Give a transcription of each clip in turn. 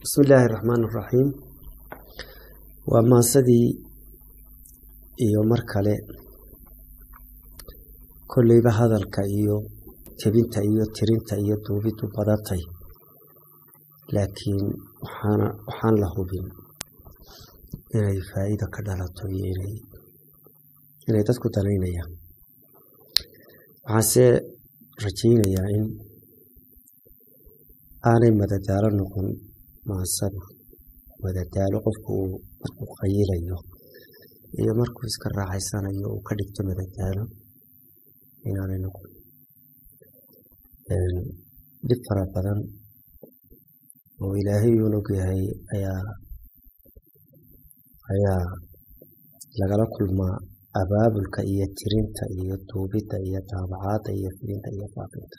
bismi illaahi raxmaan raxiim waa maasadii iyo mar kale kolleyba hadalka iyo tebinta iyo tirinta iyo duubidu badatay laakiin waxaana waxaan la hubin inay faa'iido ka dhalato iyo inay inay dadku danaynayaan waxaanse rajaynayaa in aanay madadaalo noqon maasadu madadaalo qofku uu markuu qayilayo iyo markuu iska raaxaysanayo uu ka dhigto madadaalo inaanay noqon dhib fara badan oo ilaahay uun ogyahay ayaa ayaa lagala kulmaa abaabulka iyo tirinta iyo duubidda iyo daabacaadda iyo filinta iyo faafinta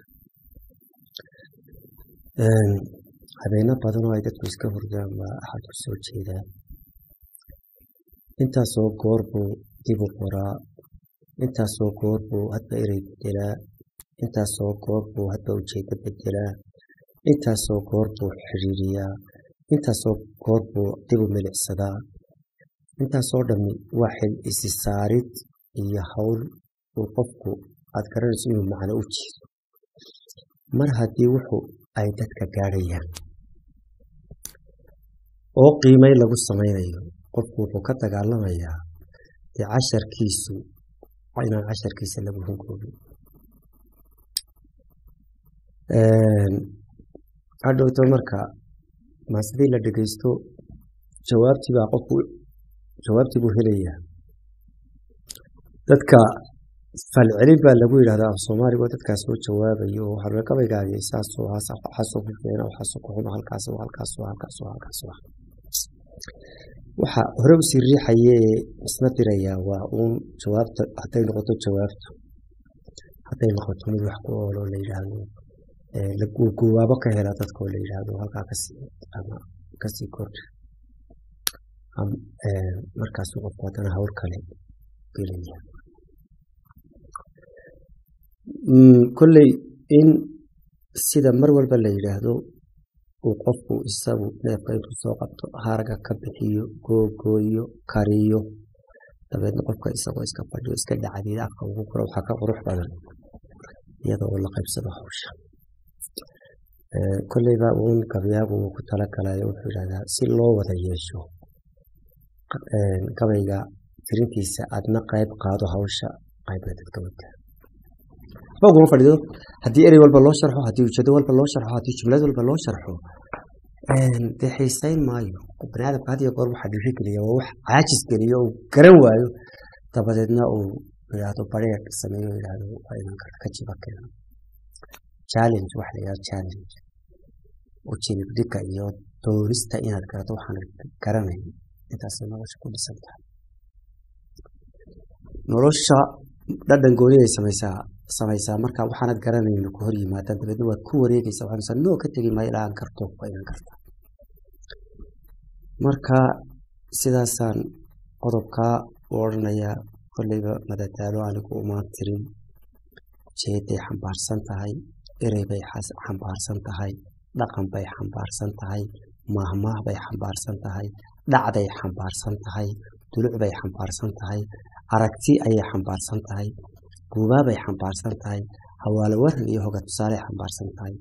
habeeno badan oo ay dadku iska hurdaan baa axad ku soo jeedaa intaasoo goor buu dib u qoraa intaasoo goor buu hadba erey bedelaa intaasoo goor buu hadba ujeedo bedelaa intaasoo goor buu xidhiiriyaa intaasoo goor buu dib u milicsadaa intaasoo dhammi waa xil isi saarid iyo hawl uu qofku aad garanayso inuu macno u jeedo mar haddii wuxuu ay dadka gaadhayaan oo qiimay lagu samaynayo qofku wuxuu ka dagaalamayaa dee casharkiisu inaan casharkiisa lagu hunkoobin hadhowto marka maasidii la dhegeysto jawaabtii baa qofku jawaabtii buu helayaa dadka falcelin baa lagu yidhahdaa af soomaaliga oo dadkaas soo jawaabayo oo harbeekabaygaagay saasoo waxaasoo ku keena waxaasoo ku xumo halkaas halkaas halkaas halkaas waxa hore usii riixaye ee isna dirayaa waa uun jawaabta hadday noqoto jawaabtu hadday noqoto mid wax ku ooloo la yidhaahdo guwaabo ka hela dadkoo la yidhaahdo halkaa kasii ama kasii kordha markaasuu qofku haddana hawl kale gelaya kolley in sida mar walba la yidhaahdo uu qofku isagu neefka intuu soo qabto harga ka bixiyo googooyo kariyo dabeedna qofka isagoo iska fadhiyo iska dhacdiid afka ugu guro waxaa ka qurux badan iyada oo la qaybsado hawsha kolleyba uun gabyaagu uu ku talagalayo wuxuu yidhahdaa si loo wada yeesho gabayga tirintiisa aadna qayb qaado hawsha qaybna dadka wadaa uguma fadhido haddii erey walba loo sharxo haddii ujeedo walba loo sharxo haddii jumlad walba loo sharxo dee xiisayn maayo bani aadamka had iyo goor waxaa dhiiri geliya waa wax caajis geliyo uu garan waayo dabadeedna uu yidhaahdo bareer sameeyo yidhaahdo waa iman karta ka jiba keeno challenge waxa la yidhahdo challenge ujinib dhigga iyo doonista inaad garato waxaan garanayn intaasay nolosha ku dhisan tahay nolosha dhadhan gooniday samaysaa samaysaa marka waxaanad garanayno ku hor yimaadaan dabeedna waad ku wareegaysaa waxaad noo ka tegi maayo ilaa aan karto waa inaan karta marka sidaasaan qodobkaa u odhanayaa kolleyba madadaalo anigu umaan tirin jeeday xambaarsan tahay erey bay xambaarsan tahay dhaqan bay xambaarsan tahay maahmaah bay xambaarsan tahay dhacday xambaarsan tahay duluc bay xambaarsan tahay aragti ayay xambaarsan tahay guubaabay xambaarsan tahay hawaalo waran iyo hoga tusaaley xambaarsan tahay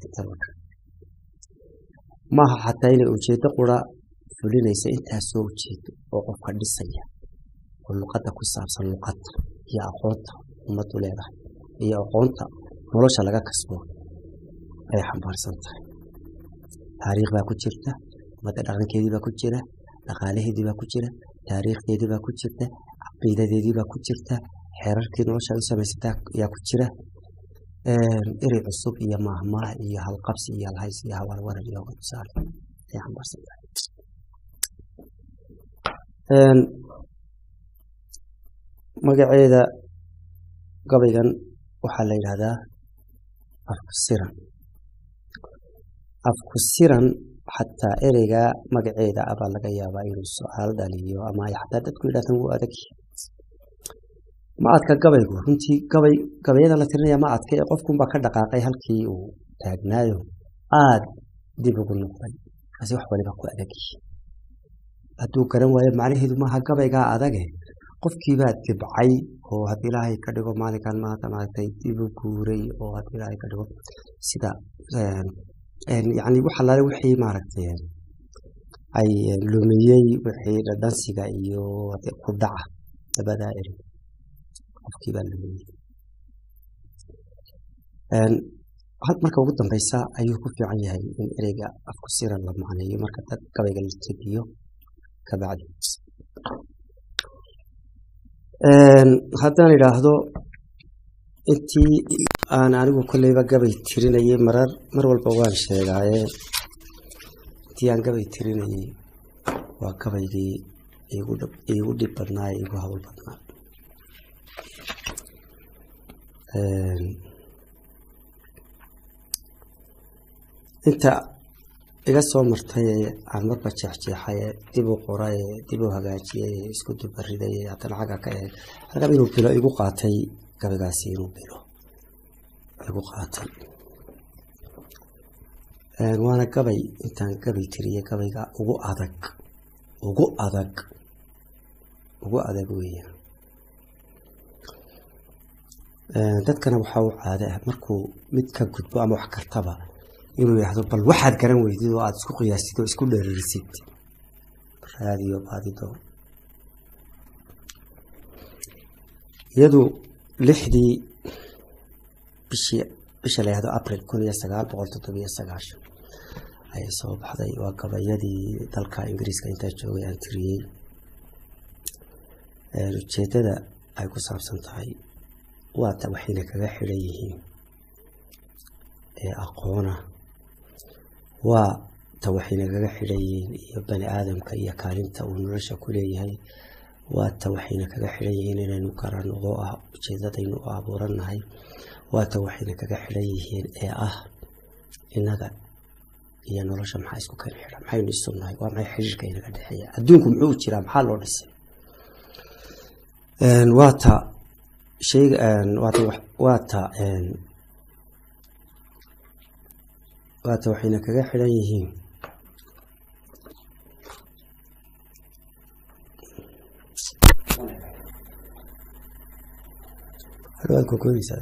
maaha xataa inay ujeedo qura fulinaysa intaasoo ujeedo oo qofka dhisaya oo luqadda ku saabsan luqadda iyo aqoonta ummaddu leedahay iyo aqoonta nolosha laga kasbo ayay xambaarsan tahay taariikh baa ku jirta ummadda dhaqankeedii baa ku jira dhaqaalaheedii baa ku jira taariikhdeedii baa ku jirta caqiidadeedii baa ku jirta xeerarkii nolosha u samaysata ayaa ku jira erey cusub iyo maahmaah iyo halqabsi iyo alhays iyo hawalwaran iyo hogatusaale ay xambaarsan tahay magaceeda gabaygan waxaa la yidhahdaa afku siran afku siran xataa ereyga magaceeda abaa laga yaabaa inuu su-aal dhaliyo ama ay xataa dadku yidhahdaan wuu adag ma adka gabaygu runtii gabay gabayada la tirinaya ma adka ee qofkunbaa ka dhaqaaqay halkii uu taagnaayo aada dib ugu noqday markaasi wax waliba ku adag yihiin hadduu garan waayo macnaheedu maaha gabaygaa adage qofkiibaa dibcay oo haddii ilaahay ka dhigo maalinkan maanta maaragtay dibu guuray oo haddii ilaahay ka dhigo sida yani wax allaale wixii maaragtay ay lumiyey wixii dhadhansiga iyo ku dhaca labadaa eri qofkiibaa lumiyey had marka ugu dambeysa ayuu ku fiican yahay in ereyga afku sira la macneeyo marka dad gabayga la tegiyo kabacdi haddaan idhaahdo intii aan anigu kolleyba gabay tirinayay marar mar walba waan sheegaaye intii aan gabay tirinayay waa gabaygii iigu dhib badnaa ee igu hawl badnaa inta iga soo martay ee aan marba jeexjeexay ee dib u qoray ee dib u hagaajiyey ee isku dubariday ee haddana xagga ka eeg halkan inuu bilo igu qaatay gabaygaasi inuu bilo igu qaatay waana gabay intaan gabay tiriyey gabayga ugu adag ugu adag ugu adag weeyaan dadkana waxaa u caade ah markuu mid ka gudbo ama wax kartaba inuu yidhaahdo bal waxaad garan weydid oo aada isku qiyaasid oo isku dheeririsid raadiyo baadido iyadu lixdii bishii bisha la yihahdo april kun iyo sagaal boqol toddobiyo sagaashan ayay soo baxday waa gabayadii dalka ingiriiska intaa joogay aan tiriyey ujeedada ay ku saabsan tahay waata waxayna kaga xidhan yihiin ee aqoona waa ta waxayna kaga xidhan yihiin iyo bani aadamka iyo kaalinta uu nolosha ku leeyahay waa ta waxayna kaga xidhan yihiin inaynu garan oo ah ujeedadaynu u abuurannahay waa ta waxayna kaga xidhan yihiin ee ah innaga iyo nolosha maxaa isku keen xidhan maxaynu isugnahay waa maxay xiriirka inaga dhexeeya adduunku muxuu jiraa maxaa loo dhisay waa ta shayga waata waata waata waxayna kaga xidhan yihiin hadwaad kokoonaysaa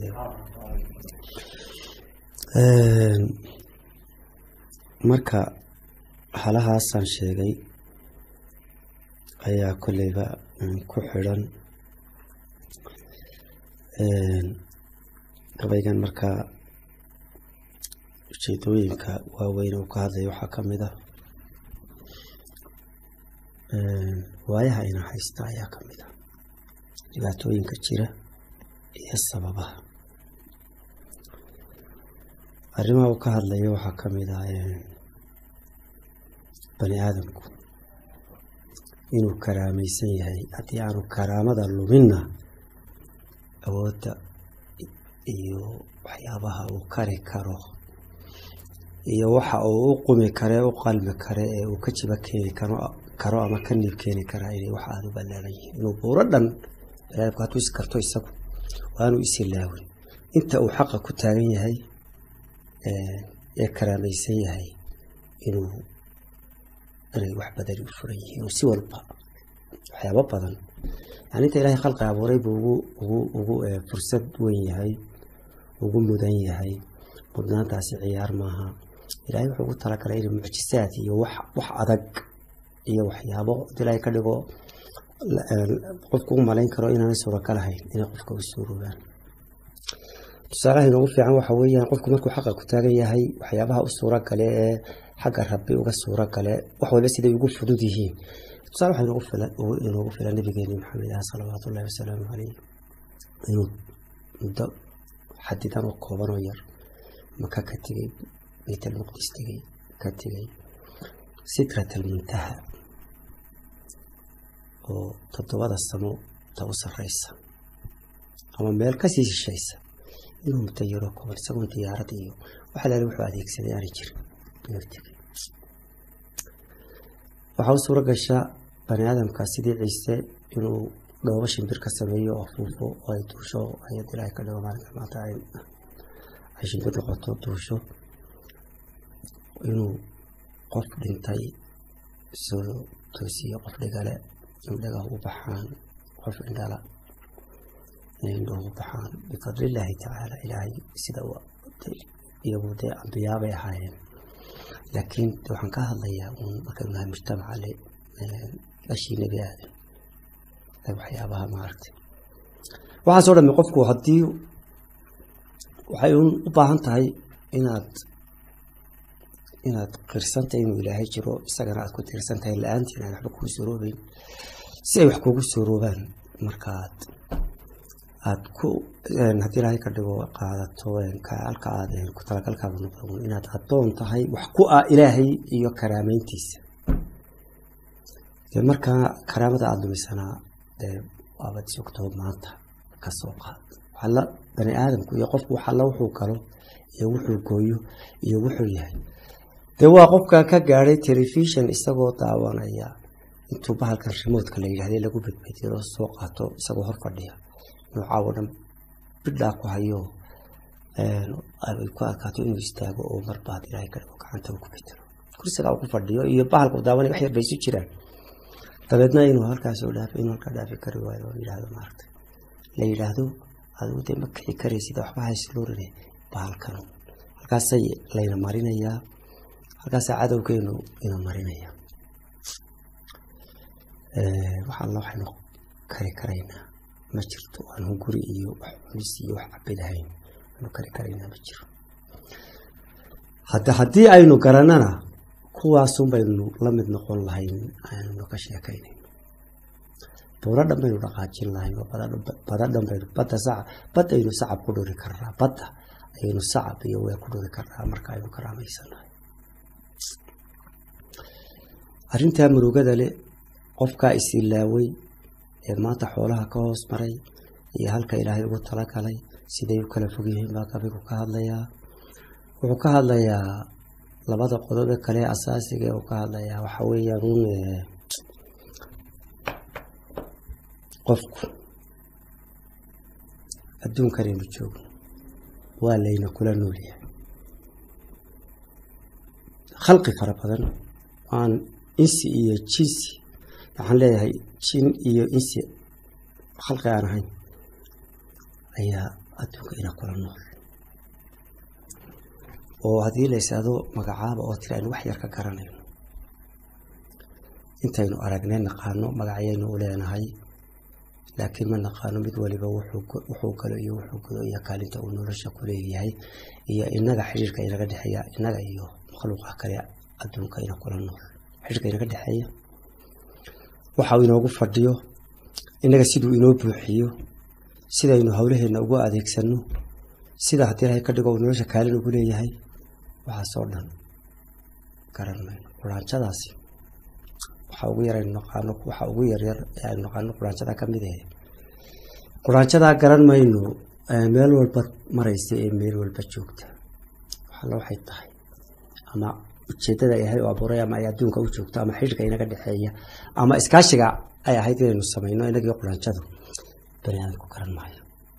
marka halahaasaan sheegay ayaa kolleyba ku xidhan gabaygan markaa ujeedooyinka waaweyn uu ka hadlaya waxaa ka mid ah waayaha ina haysta ayaa ka mid ah dhibaatooyinka jira iyo sababaha arrimaha uu ka hadlayo waxaa ka mid ah bani aadamku inuu karaamaysan yahay haddii aanu karaamada luminna awoodda iyo waxyaabaha uu kari karo iyo waxa uu u qumi kare u qalmi kare ee uu ka jiba keeni karo ama ka niib keeni karaa inay wax aada u ballaaran yihiin inuu buuro dhan baniaadamku hadduu is karto isagu waanuu isilaawin inta uu xaqa ku taagan yahay ee karaamaysan yahay inuu inay wax badani u furan yihiin oo si walba waxyaabo badan yani inta ilaahay khalqi abuuray buu ugu ugu ugu fursad weyn yahay ugu mudan yahay mudnaantaasi ciyaar maaha ilaahay wuxuu ugu talagalay inay mucjisaad iyo wax wax adag iyo waxyaabo ilaahay ka dhigo qofku u malayn karo inaanay suuragal ahayn inay qofka u suuroobaan tusaalaha inoogu fiican waxa weeyaan qofku markuu xaqa ku taagan yahay waxyaabaha u suura gale ee xagga rabbi uga suura gale wax walba siday ugu fudud yihiin tusaale waxa inoogu filan inoogu filan nabigeeni maxamed ah salawaatu ullahi wasalaamu caleyh inuu muddo xadidan oo kooban oo yar maka ka tegey bayt almuqdis tegey ka tegey sitrat almuntaha oo toddobada samo ta u sarreysa ama meel kasii shishaysa inuu muddo yaroo kooban isagoon diyaarad iyo waxa laali wuxuu adeegsaday aanay jirin inuu tegey waxaa u suura gasha bani aadamka sidii ciise inuu dhoobo shimbir ka sameeyo oo afuufo oo ay duusho ayad ilaahay ka dhigo maalinka maanta ay shimbir noqoto duusho inuu qof dhintay soo toosiye qof dhigale indhaga u baxaan qof indhala indhuhu baxaan bifadlillaahi tacaala ilaahay sida iyagu dee ambiyaabay ahaayeen laakiin waxaan ka hadlayaa uun markaynu nahay mujtamaca le dhashii nebi aadan waxyaabaha maaragtay waxaasoo dhami qofku haddii waxay un u baahan tahay inaad inaad qirsantahay inuu ilaahay jiro isagana aad ku tiirsan tahay la-aantiin aan waxba kuu suroobeyn si ay wax kuugu suuroobaan markaad aad ku haddii ilaahay ka dhigo qaadato halka aad ku talagalkaada noqdo inaad addoon tahay wax ku ah ilaahay iyo karaameyntiisa dee markaa karaamada aada lumisanaa dee waabad sogtoo maanta ka soo qaad waxalla bani aadamku iyo qofku waxalla wuxuu galo iyo wuxuu gooyo iyo wuxuu yahay dee waa qofka ka gaadhay telefishon isagoo daawanaya intuu bahalkan rimoodka la yidhahday lagu bedbediro soo qaato isagoo hor fadhiya noocaawo dhan bidhaa ku hayo ay ku adkaato inuu istaago oo marbaad ilaahay ka dhigo gacanta uu ku bedelo kursiga uu ku fadhiyo iyo bahalku daawanay wax yar bay isu jiraan dabeedna inuu halkaas oo dhaafo inuu halkaa dhaafi kari waayo oo yidhaahdo maaragtay la yidhaahdo adigu dee ma kici karaysida waxba haysluurine bahalkan halkaasay layna marinayaa halkaasaa cadowgeenu ina marinaya wax alla waxaynu kari karaynaa ma jirto aanu guri iyo wax cunis iyo wax cabi lahayn aanu kari karaynaa ma jiro hadda haddii aynu garanana kuwaasun baynu la mid noqon lahayn aynu ka sheekaynayn buuro dhan baynu dhaqaajin lahayn oo bada dhan baynu badda sacab bad aynu sacab ku dhuri karnaa badda ayaynu sacab iyo weer ku dhuri karnaa marka aynu karaamaysannahay arrintaa murugada le qofkaa isilaaway ee maanta xoolaha ka hoos maray iyo halka ilaahay ugu talagalay siday u kala fog yihiin baa gabigu ka hadlayaa wuxuu ka hadlayaa labada qodobe kale asaasiga uu ka hadlayaa waxa weeyaan un qofku adduunkanaynu joogno waa layna kula noolyahay khalqi fara badan aan insi iyo jinsi waxaan leeyahay jin iyo insi khalqi aan ahayn ayaa adduunka ina kula nool oo haddii la ysaado magacaaba oo tiri aynu wax yar ka garanayno intaynu aragnay naqaano magacyaynu u leenahay laakiin ma naqaano mid waliba wuxuu galo iyo wuxuu galo iyo kaalinta uu nolosha ku leeyahay iyo inaga xidhiirka inaga dhexeeya inaga iyo makhluuqa kale adduunka ina kula nool xidhiirka inaga dhexeeya waxa uu inoogu fadhiyo inaga siduu inoo buuxiyo sidaynu howlaheenna ugu adeegsano sida haddii ilahay ka dhigo uu nolosha kaalin ugu leeyahay waxaasoo dhan garan mayno quraanjadaasi waxa ugu yar aynu naqaano waxa ugu yaryar ee aynu naqaano quraanjadaa ka mid ahe quraanjadaa garan mayno meel walba maraysa ee meel walba joogta waxalla waxay tahay ama ujeeddada ay ahay oo abuuray ama ay adduunka u joogto ama xidhiirka inaga dhexeeya ama iskaashiga ay ahayd inaynu samayno inagii quraanjadu bani aadamku garan maayo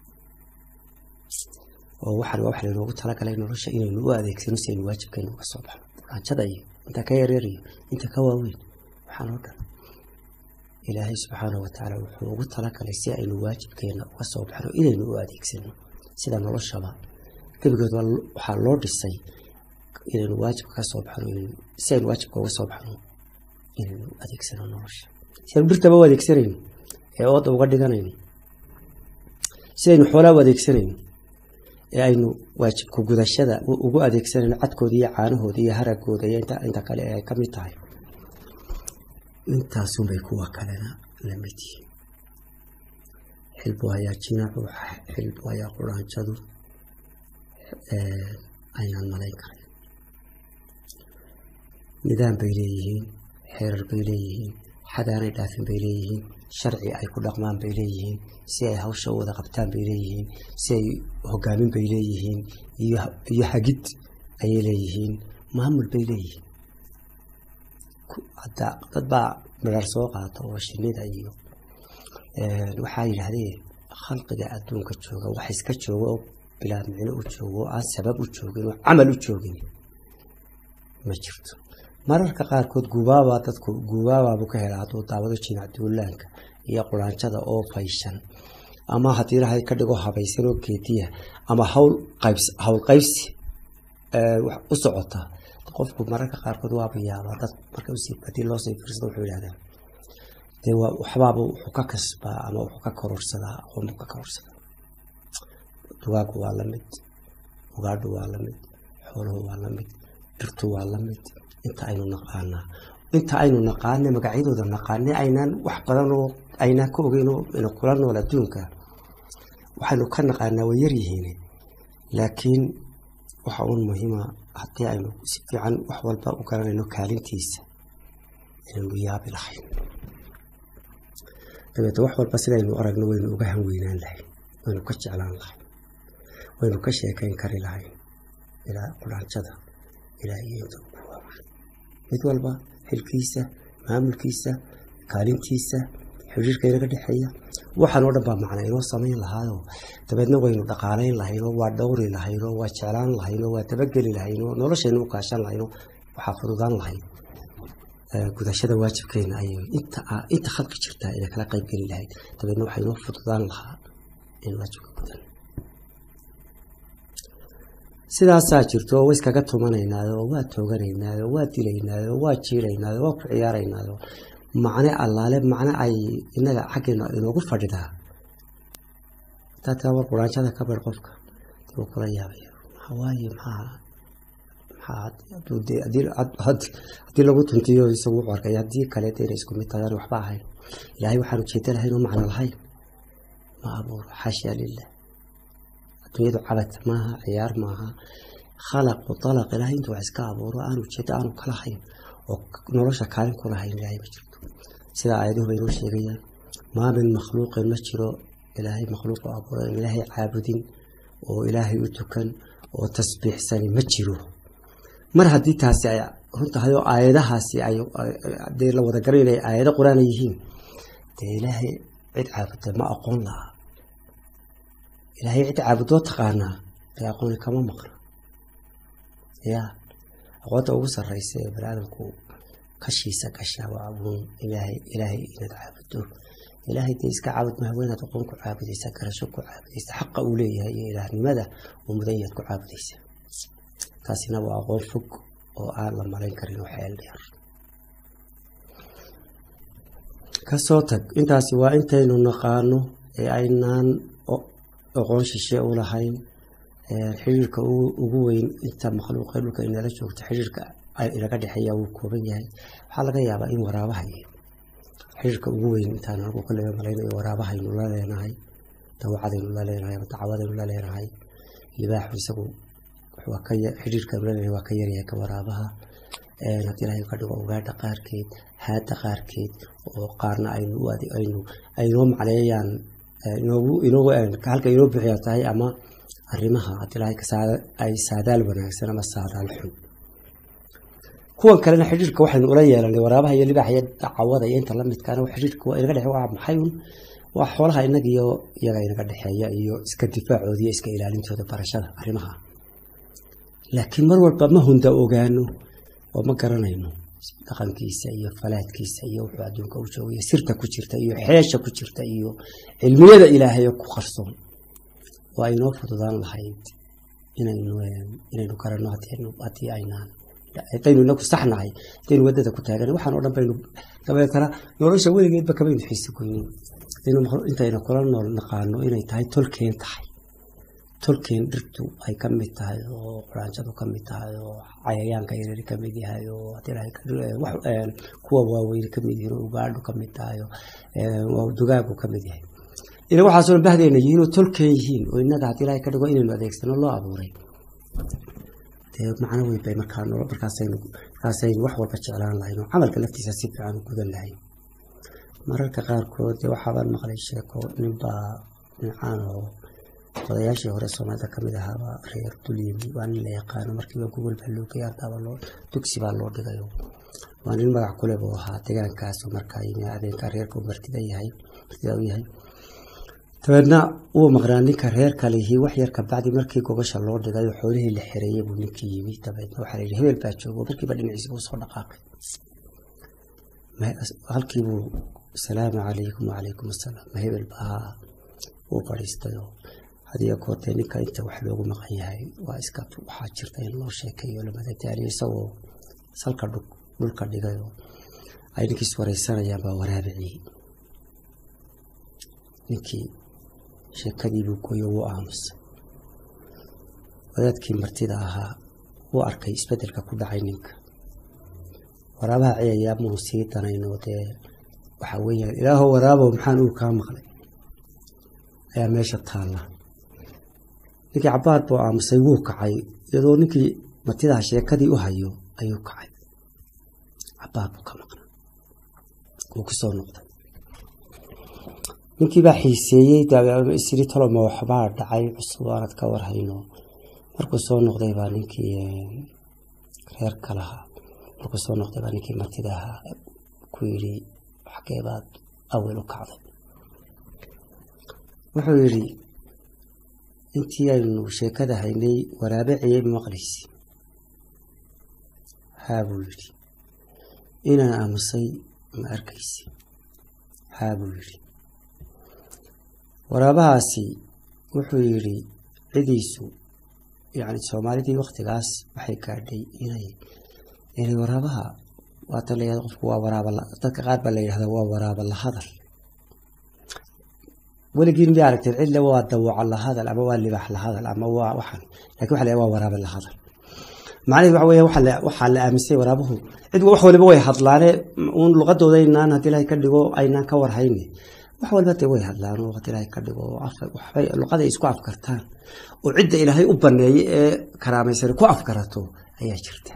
oo waxaan waa wax laynoogu talagalay nolosha inaynu u adeegsano si aynu waajibkeena uga soo baxno quraanjada iyo inta ka yaryar iyo inta ka waaweyn waxaan oo dhan ilaahay subxaanahu watacaala wuxuu ugu talagalay si aynu waajibkeena uga soo baxno inaynu u adeegsano sida noloshaba gebigeed waxaa loo dhisay inaynu waajibka ka soo baxno si aynu waajibka uga soo baxno inaynu adeegsano nolosha si aynu dhirtaba u adeegsanayno ee ooda uga dhiganayno si aynu xoolaa u adeegsanayno ee aynu waajibka gudashada ugu adeegsanayno cadkooda iyo caanahooda iyo haragooda iyo inta kale ee ay ka mid tahay intaasunbay kuwa kalena la mid yihiin xilbu hayaa jinacu xilbu hayaa quraanjadu aynaan malayn karay nidaam bay leeyihiin xeerar bay leeyihiin xadaanay dhaafin bay leeyihiin sharci ay ku dhaqmaan bay leeyihiin si ay hawsha u wada qabtaan bay leeyihiin si ay hogaamin bay leeyihiin iyo hagid ayay leeyihiin maamul bay leeyihiin hadda dad baa midhar soo qaata oo shinida iyo waxaa yidhaahdeen khalqiga adduunka jooga wax iska jooga oo bilaa micno u joogo oo aan sabab u joogin oo camal u joogin ma jirto mararka qaarkood gubaabaa dadku gubaabaabu ka helaa hadduu daawado jinac duulaanka iyo quraanjada oo fayshan ama haddii ilahay ka dhigo habaysan oo geediya ama hawl qaybs hawl qaybsi u socota qofku mararka qaarkood waaba yaabaa dad marka usii hadii loosii fiirsado wuxuu yidhahdaa dee waa waxbaaba wuxuu ka kasbaa ama wuxuu ka kororsadaa aqoon buu ka kororsadaa dugaagu waa lamid ugaadhu waa lamid xooluhu waa lamid dhirtu waa lamid inta aynu naqaanaa inta aynu naqaane magacyadooda naqaane aynaan wax badan oo aynaan ka ogeyn oo kula nool adduunka waxaynu ka naqaanaa way yaryihiin laakiin waxa uun muhiima haddii aynu si fiican wax walba u garanayno kaalintiisa inaynu yaabi lahayn dabeete wax walba sidaynu aragno waynu uga hanweynaan lahayn waynu ka jeclaan lahayn waynu ka sheekayn kari lahayn ilaa quraanjada ilaa iyada ugu waaweyn mid walba xilkiisa maamulkiisa kaalintiisa xiriirka inaga dhexeeya waxaan oo dhan baa macna inoo samayn lahaayoo dabeedna waynu dhaqaalayn lahaynoo waa dhowri lahaynoo waa jeclaan lahaynoo waa dabageli lahaynoo noloshaynu u kaashan lahaynoo waxaa fududaan lahayd gudashada waajibkeena ayay inta inta khalqi jirtaa inay kala qayb geli lahayd dabeedna waxaa inoo fududaan lahaa in waajibka gudan sidaasaa jirto oo wa iskaga tumanaynaayo oo waa tooganaynaayo waa dilaynaayo waa jiilaynaayo waa ku ciyaaraynaayo macne allaale macne ay inaga xaggeena inoogu fadhidaa dadka war quraanjada ka bar qofka dib kula yaabaya maxawaaye maxaa haddii lagu tuntiyo isagu wuxuu arkay haddii kaleeta inay isku mid tahay waxba ahayn ilaahay waxaan ujeeda lahayn oo macno lahayn ma abuuro xaashaa lilah adduunyadu cabad maaha ciyaar maaha khalaqu dalaq ilaahay intuu wax iska abuuro aan ujeeda aanu kalahayn oo nolosha kaalin ku lahayn ilaahay ma jirto sida aayaduhu bay inoo sheegayaan maa min makhluuqin ma jiro ilaahay makhluuqu abuuro in ilaahay caabudin oo ilaahay u tukan oo tasbiixsani ma jiro mar haddii taasi ay run tahay oo aayadahaasi ay dee la wada garan inay aayado qur-aana yihiin dee ilaahay cid caabudda ma aqoon laha ilaahay cid caabudoo taqaanaa dee aqooni kama maqna ya aqoonta ugu sarreysa ee baniaadamku kashiisa gashaa waa abuun ilaahay ilaahay inaad caabuddo ilaahay dee iska caabud maha weynaad aqoon ku caabudaysa garasho ku caabudaysa xaqa uu leeyahay iyo ilaahnimada uu mudan yaad ku caabudaysa taasina waa aqoon fog oo aan la malayn karin oo xeel dheer kasoo tag intaasi waa intaynu naqaano ee aynaan aqoon shishe u lahayn xiriirka ugu weyn inta makhluuqa dhulka inala joogto xiriirka inaga dhexeeya wuu kooban yahay waxaa laga yaabaa in waraabaha xiriirka ugu weyn intaan anagu kollega malaynayo waraabahaynu la leenahay dawacadaynu la leenahay ama dacwadaynu la leenahay libaaxu isagu xiriirka waa ka yaryahay ka waraabaha haddii ilahay ka dhigo ugaadha qaarkeed haada qaarkeed oo qaarna aynu aynoo macneeyaan halka inoo bixiya tahay ama arrimaha haddii ilahay ay saadaal wanaagsan ama saadaal xun kuwan kalena xidhiirka waxaynu ula yeelanay waraabaha iyo libaaxa iyo dacawada iyo inta lamidkaana xidhiirka inaga dhexe waa maxay un waa xoolaha inaga iyo iyaga inaga dhexeeya iyo iska difaacooda iyo iska ilaalintooda barashada arrimaha laakiin mar walba ma hunda ogaano oo ma garanayno dhaqankiisa iyo falaadkiisa iyo wuxuu adduunka u joogaya sirta ku jirta iyo xeesha ku jirta iyo cilmiyada ilaahay oo ku qarsoon waa inoo fududaan lahayd inaynu garanno haddii aynaan hadaynu inaku saxnahay hadaynu wadada ku taagan waxaan o dhan baynu dabeetana nolosha weligeedba kamaynu xiisi goynin intayna kula nool naqaano inay tahay tolkeen tahay tolkeen dhirtu ay ka mid tahay oo quraanjadu ka mid tahay oo cayayaanka yaryari ka mid yahay oo kuwa waaweyne ka mid yihiin oo ugaadhu ka mid tahay oo dugaagu ka mid yahay ina waxaasoo dhan bahdeena yihiin oo tolkeen yihiin oo innaga haddii ilahay ka dhigo inaynu adeegsano loo abuuray dee macno weyn bay markaa markaasaynu markaasaynu wax walba jeclaan lahayn oo camalka laftiisa si fiican u gudan lahayn mararka qaarkood dee waxaabaan maqlay sheeko ninbaa nincaan oo odayaashii hore soomaalida kamid ahaaba reer dulyimi waa nin la yaqaano markiiba gogol baa loo geeyay ardaaba loo dugsi baa loo dhigay waa nin magac kule buu ahaa deegaankaas markaa yimi adeenka reerka martida yahay martida u yahay dabeedna wuu maqnaa ninka reer kalihii wax yar kabacdi markii gogasha loo dhigay oo xoolihii la xereeyey buu ninkii yimi dabeedna waxaa layidhi hebel baa joogo markiiba dhinaciisa buu soo dhaqaaqay halkiibuu asalaamu calaykum wacalaykum asalaam ma hebel baa uu fadhiistay oo hadiyo koortee ninka inta wax loogu maqan yahay waa iska waxaa jirta in loo sheekeeyo lamadadaaliyo isagoo salka dhulka dhigay oo ay ninkiis wareysanayaan baa waraabiciyey ninkii sheekadiibuu gooyo wuu aamusay wadaadkii martida ahaa wuu arkay isbeddelka ku dhacay ninka waraabaha ciyayaa muu sii danayno dee waxaa weeyaan ilaahow waraabow maxaan uu kaa maqlay ayaa meesha taalla ninkii cabaad buu aamusay wuu kacay iyadoo ninkii martidaha sheekadii u hayo ayuu kacay cabaad buu ka maqnay wuu kusoo noqday ninkii baa xiiseeyey isiri toloma waxbaa dhacay cusub aanad ka warhayno markuu soo noqday baa ninkii reer kalahaa markuu soo noqday baa ninkii martida ahaa ku yidhi xageebaad awel u kacday wuxuu yidhi intii aynu sheekada haynay waraabiciyey ma maqlaysi haa buu yidhi inaan aamusay ma arkaysi haa buu yidhi waraabahaasi wuxuu yidhi cidiisu yani soomaalidii waktigaas waxay gaadhay inay inay waraabaha waata la yihahda qofku waa waraaba dadka qaar baa la yidhahdaa waa waraaba la hadal weligiin miya aragteen cidle waa dawooco la hadal ama waa libax la hadal ama waa waxan lakin waxa la waa waraaba la hadal macnaheed waxa weya waxaa la aaminsan waraabuhu cid wax waliba way hadlaane uun luqadooda aynaan haddii ilahay ka dhigo aynaan ka warhayne wax walba dee way hadlaan oo waqti ilaahay ka dhigo waxbay luqaday isku afkartaan oo cidda ilaahay u baneeyey ee karaamaysan ku afkarato ayaa jirta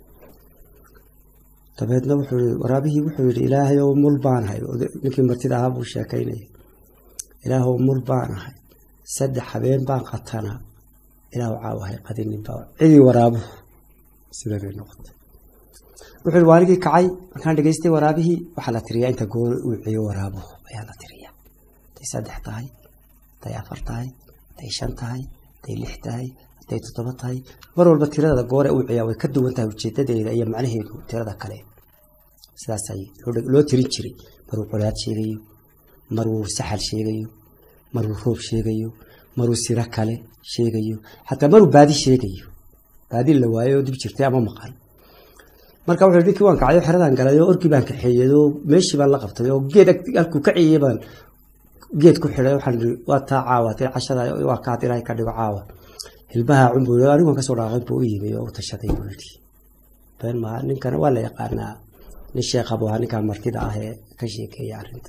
dabeedna wuxuu yii waraabihii wuxuu yidhi ilaahay ow mul baan ahay ninkii martida ahaa buu sheekaynaya ilaahow mul baan ahay saddex habeen baan qatanaa ilaahu caawahay qadinin baa cidii waraabuhu sidanay noqotay wuxuu yidhi waaligii kacay markaan dhegeystay waraabihii waxaa la tiriyaa inta goor uu ciyo waraabuhu ayaa la tiriyaa haday saddex tahay haday afar tahay haday shan tahay haday lix tahay haday toddoba tahay mar walba tirada goore uu ciyaa way ka duwan tahay ujeedadeeda iyo macnaheedu tirada kale sidaasay loo tirin jiray maruu colaad sheegayo maruu saxal sheegayo maruu roob sheegayo maruu siro kale sheegayo xataa maruu baadi sheegayo baadi la waayo oo dib jirtay ama maqan marka wuxuu ninkii waan kacay xeradan galay oo orkii baan kaxeeyey oo meeshii baan la qabtay oo geed halkuu ka ciyey baan geed ku xidhay waxaan ii waa taa caawa tii cashada waa kaad ilaahay ka dhigo caawa hilbaha cunbu anigoon kasoo dhaaqay buu u yimi oo u tashaday buu yidhi been maa ninkana waa la yaqaanaa nin sheekha buu ahaa ninkan martida ah ee ka sheekeeya arrinta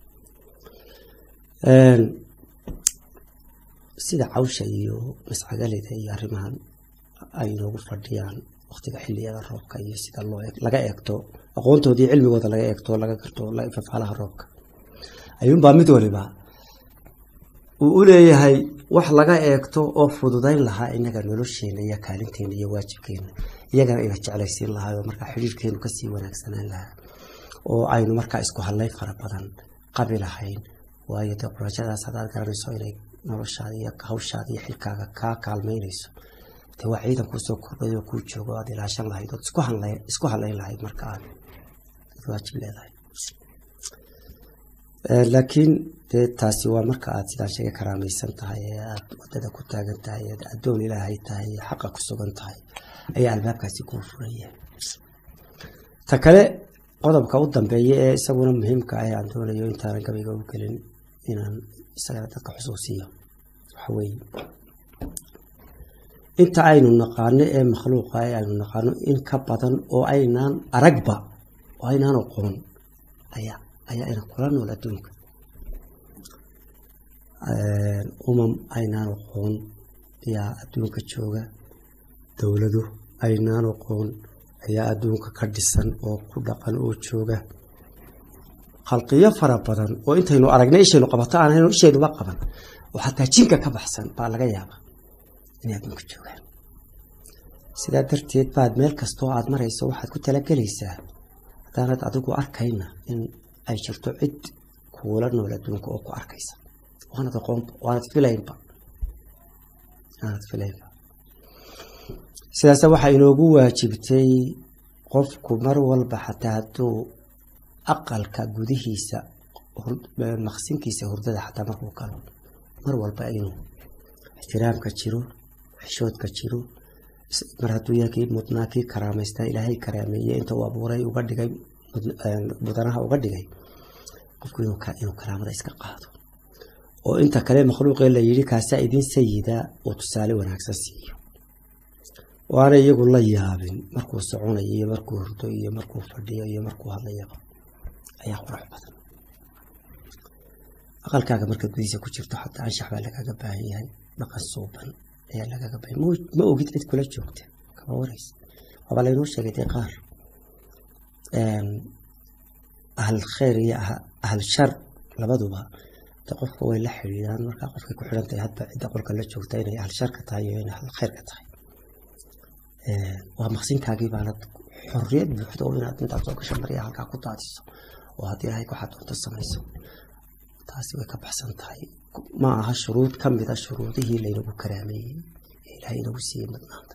sida cawsha iyo mascagalida iyo arrimahan ay noogu fadhiyaan waktiga xiliyada roobka iyo sida loo laga eegto aqoontoodii cilmigooda laga eegto laga garto fafaalaha roobka ayuunbaa mid waliba uu u leeyahay wax laga eegto oo fududayn lahaa inaga nolosheena iyo kaalinteena iyo waajibkeena iyagana ina jeclaysiin lahaa oo markaa xidhiirkeenu kasii wanaagsanaan lahaa oo aynu markaa isku hadlay fara badan qabi lahayn waayo dee qurashadaas haddaad garanayso inay noloshaada iyo hawshaada iyo xilkaaga kaa kaalmeynayso de waa ciidan kuusoo kordhay oo kuu joogo aad ilaashan lahayd ood isku hadlayn lahayd marka aad waajib leedahay laakiin dee taasi waa marka aad sidaan sheega karaamaysan tahay ee aad wadada ku taagan tahay ee addoon ilaahay tahay ee xaqa ku sugan tahay ayaa albaabkaasi kuu furaya ta kale qodobka u dambeeya ee isaguna muhiimka ah aan doonayo intaanan gabayga u gelin inaan isagana dadka xusuusiyo waxa weeye inta aynu naqaano ee makhluuqa ee aynu naqaano in ka badan oo aynaan aragba oo aynaan aqoon ayaa ayaa ina kula nool adduunka umam aynaan aqoon ayaa adduunka jooga dowlado aynaan aqoon ayaa adduunka ka dhisan oo ku dhaqan oo jooga khalqiyo fara badan oo intaynu aragnay ishaynu qabato aan hayno ishaynuba qaban oo xataa jinka ka baxsan baa laga yaaba inay adduunka joogaan sidaa darteed baad meel kastoo aad marayso waxaad ku talagelaysaa haddaanad adigu arkayna in ay jirto cid kuula nool adduunka oo ku arkaysa waanad aqoon waanad filaynba waanad filaynba sidaas waxaa inoogu waajibtay qofku mar walba xataa hadduu aqalka gudihiisa maqsinkiisa hurdada xataa markuu galo mar walba inuu ixtiraamka jiro xishoodka jiro mar hadduu yahay kii mudnaa kii karaamaysta ilaahay karaameeye inta uu abuuray uga dhigay mudanaha uga dhigay qofku inuu karaamada iska qaado oo inta kale makhluuqee la yidhi kaasaa idin sayida uu tusaale wanaagsan siiyo waana iyagu la yaabin markuu soconayo iyo markuu hurdo iyo markuu fadhiyo iyo markuu hadlayaba ayaa qurux badan aqalkaaga marka gudihiisa ku jirto xataa anshax baa lagaga baahan yahay dhaqan suuban ayaa lagaga baahan ma ogid cid kula joogta kama waraysa waaba laynoo sheegay dee qaar ahal khayr iyo ahal shar labaduba de qofka way la xidhiidaan markaa qofkay ku xidhan tahay hadba cidda qolka la joogta inay ahal sharka tahay iyo inay ahal khayrka tahay waa maqsinkaagii baanad xorriyad buuxda oo inaad intaad soo gasho marya halkaa ku daadiso oo haddii ilahay waxaad doonto samayso taasi way ka baxsan tahay ma aha shuruud ka mid a shuruudihii laynagu karaameeyey ee ilaahay inagu siiyey mudnaanta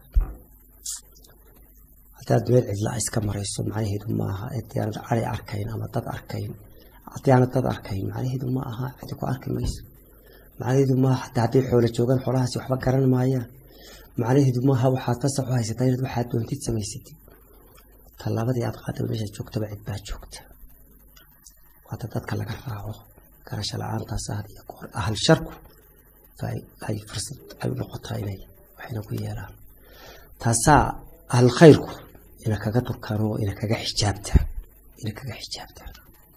haddaad meel cidlaa iska marayso macnaheedu ma aha haddii aanad cali arkayn ama dad arkayn haddii aanad dad arkayn macnaheedu ma aha cidi ku arki mayso macnaheedu maaha hataa hadday xoolo joogaan xoolahaasi waxba garan maayaan macnaheedu maaha waxaad fasax u haysataa inaad waxaad doontid samaysatid tallaabadii aad qaadaba meesha joogtaba cid baa joogta waata dadka laga raaco garasho la-aantaas ahad iyo goor ahal sharku ay fursad ay u noqotaa inay waxayna ku yeelaan taasaa ahal khayrku ina kaga durkaan oo ina kaga xijaabtaan ina kaga xijaabtaan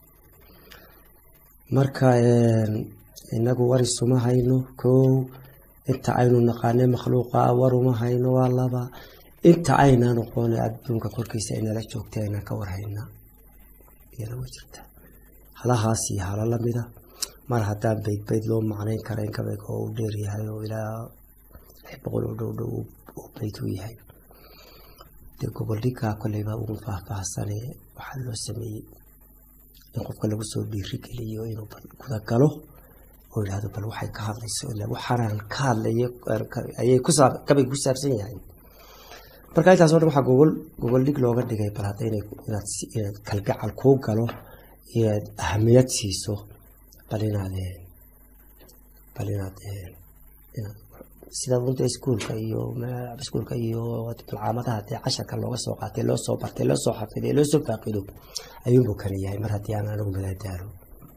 marka inagu war isuma hayno kow inta aynu naqaanay makhluuqa waruma hayno waa laba inta aynaa noqona adduunka korkiisa inala joogta aynaan ka warhayna iyana way jirtaa halahaas iyo hala lamida mar haddaan bayd bayd loo macnayn kara in kabayg oo u dheer yahay oo ilaa lix boqol oo dhow dhow uu bayd u yahay dee goboldhigaa kolleyba ugu faahfaahsane waxaa loo sameeyey in qofka lagu soo dhiiri geliyo inuu gudagalo oo yidhahdo bal waxay ka hadlayso ila waxaanaan ka hadlayo ayay kabay ku saabsan yahay marka intaas o dhan waxaa gogol gogol dhig looga dhigay bal hadda inaad kalgacal kuu galo inaad ahamiyad siiso bal inaad bal inaad sida runta iskuulka iyo iskuulka iyo malcaamadaha dee casharka looga soo qaatay loo soo bartay loo soo xafiday loo soo faaqido ayuunbuu kana yahay mar haddii aan anigu madaadaalo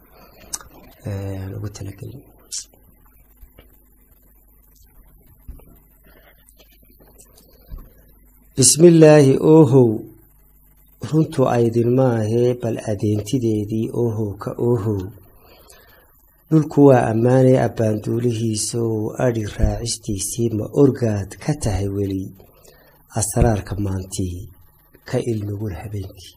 ugu talagelin bismillaahi oohow runtu aydin maahee bal adeentideedii oohow ka oohow dhulku waa ammaanay abbaanduulihiisow adhi raacistiisii ma orgaad ka tahay weli asraarka maantii ka ilnugul habeenkii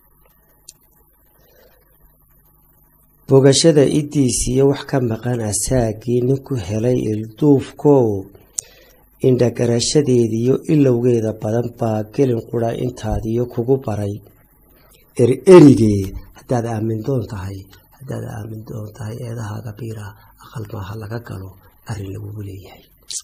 bogashada iddiisiyo wax ka maqan asaagii ninku helay ilduufkow indhagarashadeediyo ilowgeeda badan baa gelin qura intaadiyo kugu baray ererigee haddaad aamin doon tahay haddaad aamin doon tahay eedahaaga biira aqal maaha laga galo arrin lagugu leeyahay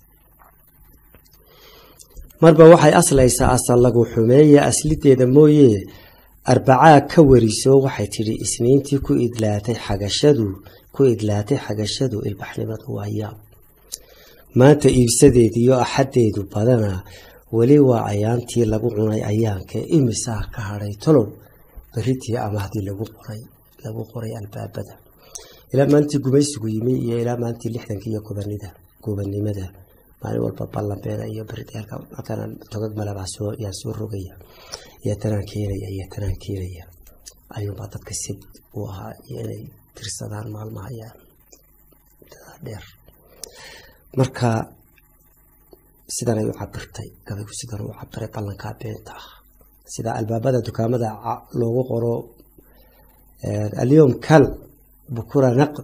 marba waxay aslaysaa asal lagu xumeeya aslideeda mooye arbacaa ka wariso waxay tidhi isniintii ku idlaatay xagashadu ku idlaatay xagashadu ilbaxnimadu waa yaab maanta iibsadeediyo axaddeedu badana weli waa ayaantii lagu cunay ayaankee imisaa ka hadhay tolow beritii ama haddii lagu qoray lagu qoray albaabada ilaa maalintii gumaysigu yimi iyo ilaa maalintii lixdanka iyo gobanida gobannimada maalin walba ballanbeeda iyo berideelka halkana togag malabaa soo yaa soo rogaya iyo tanaan keenaya iyo tanaan keenaya ayuunbaa dadka sid u ahaa iyo inay tirsadaan maalmaha ayaa dheer marka sidanay u cabirtay gabaygu sidan u cabiray ballankaa beenta ah sida albaabada dukaamada loogu qoro alyom kal bukura naqd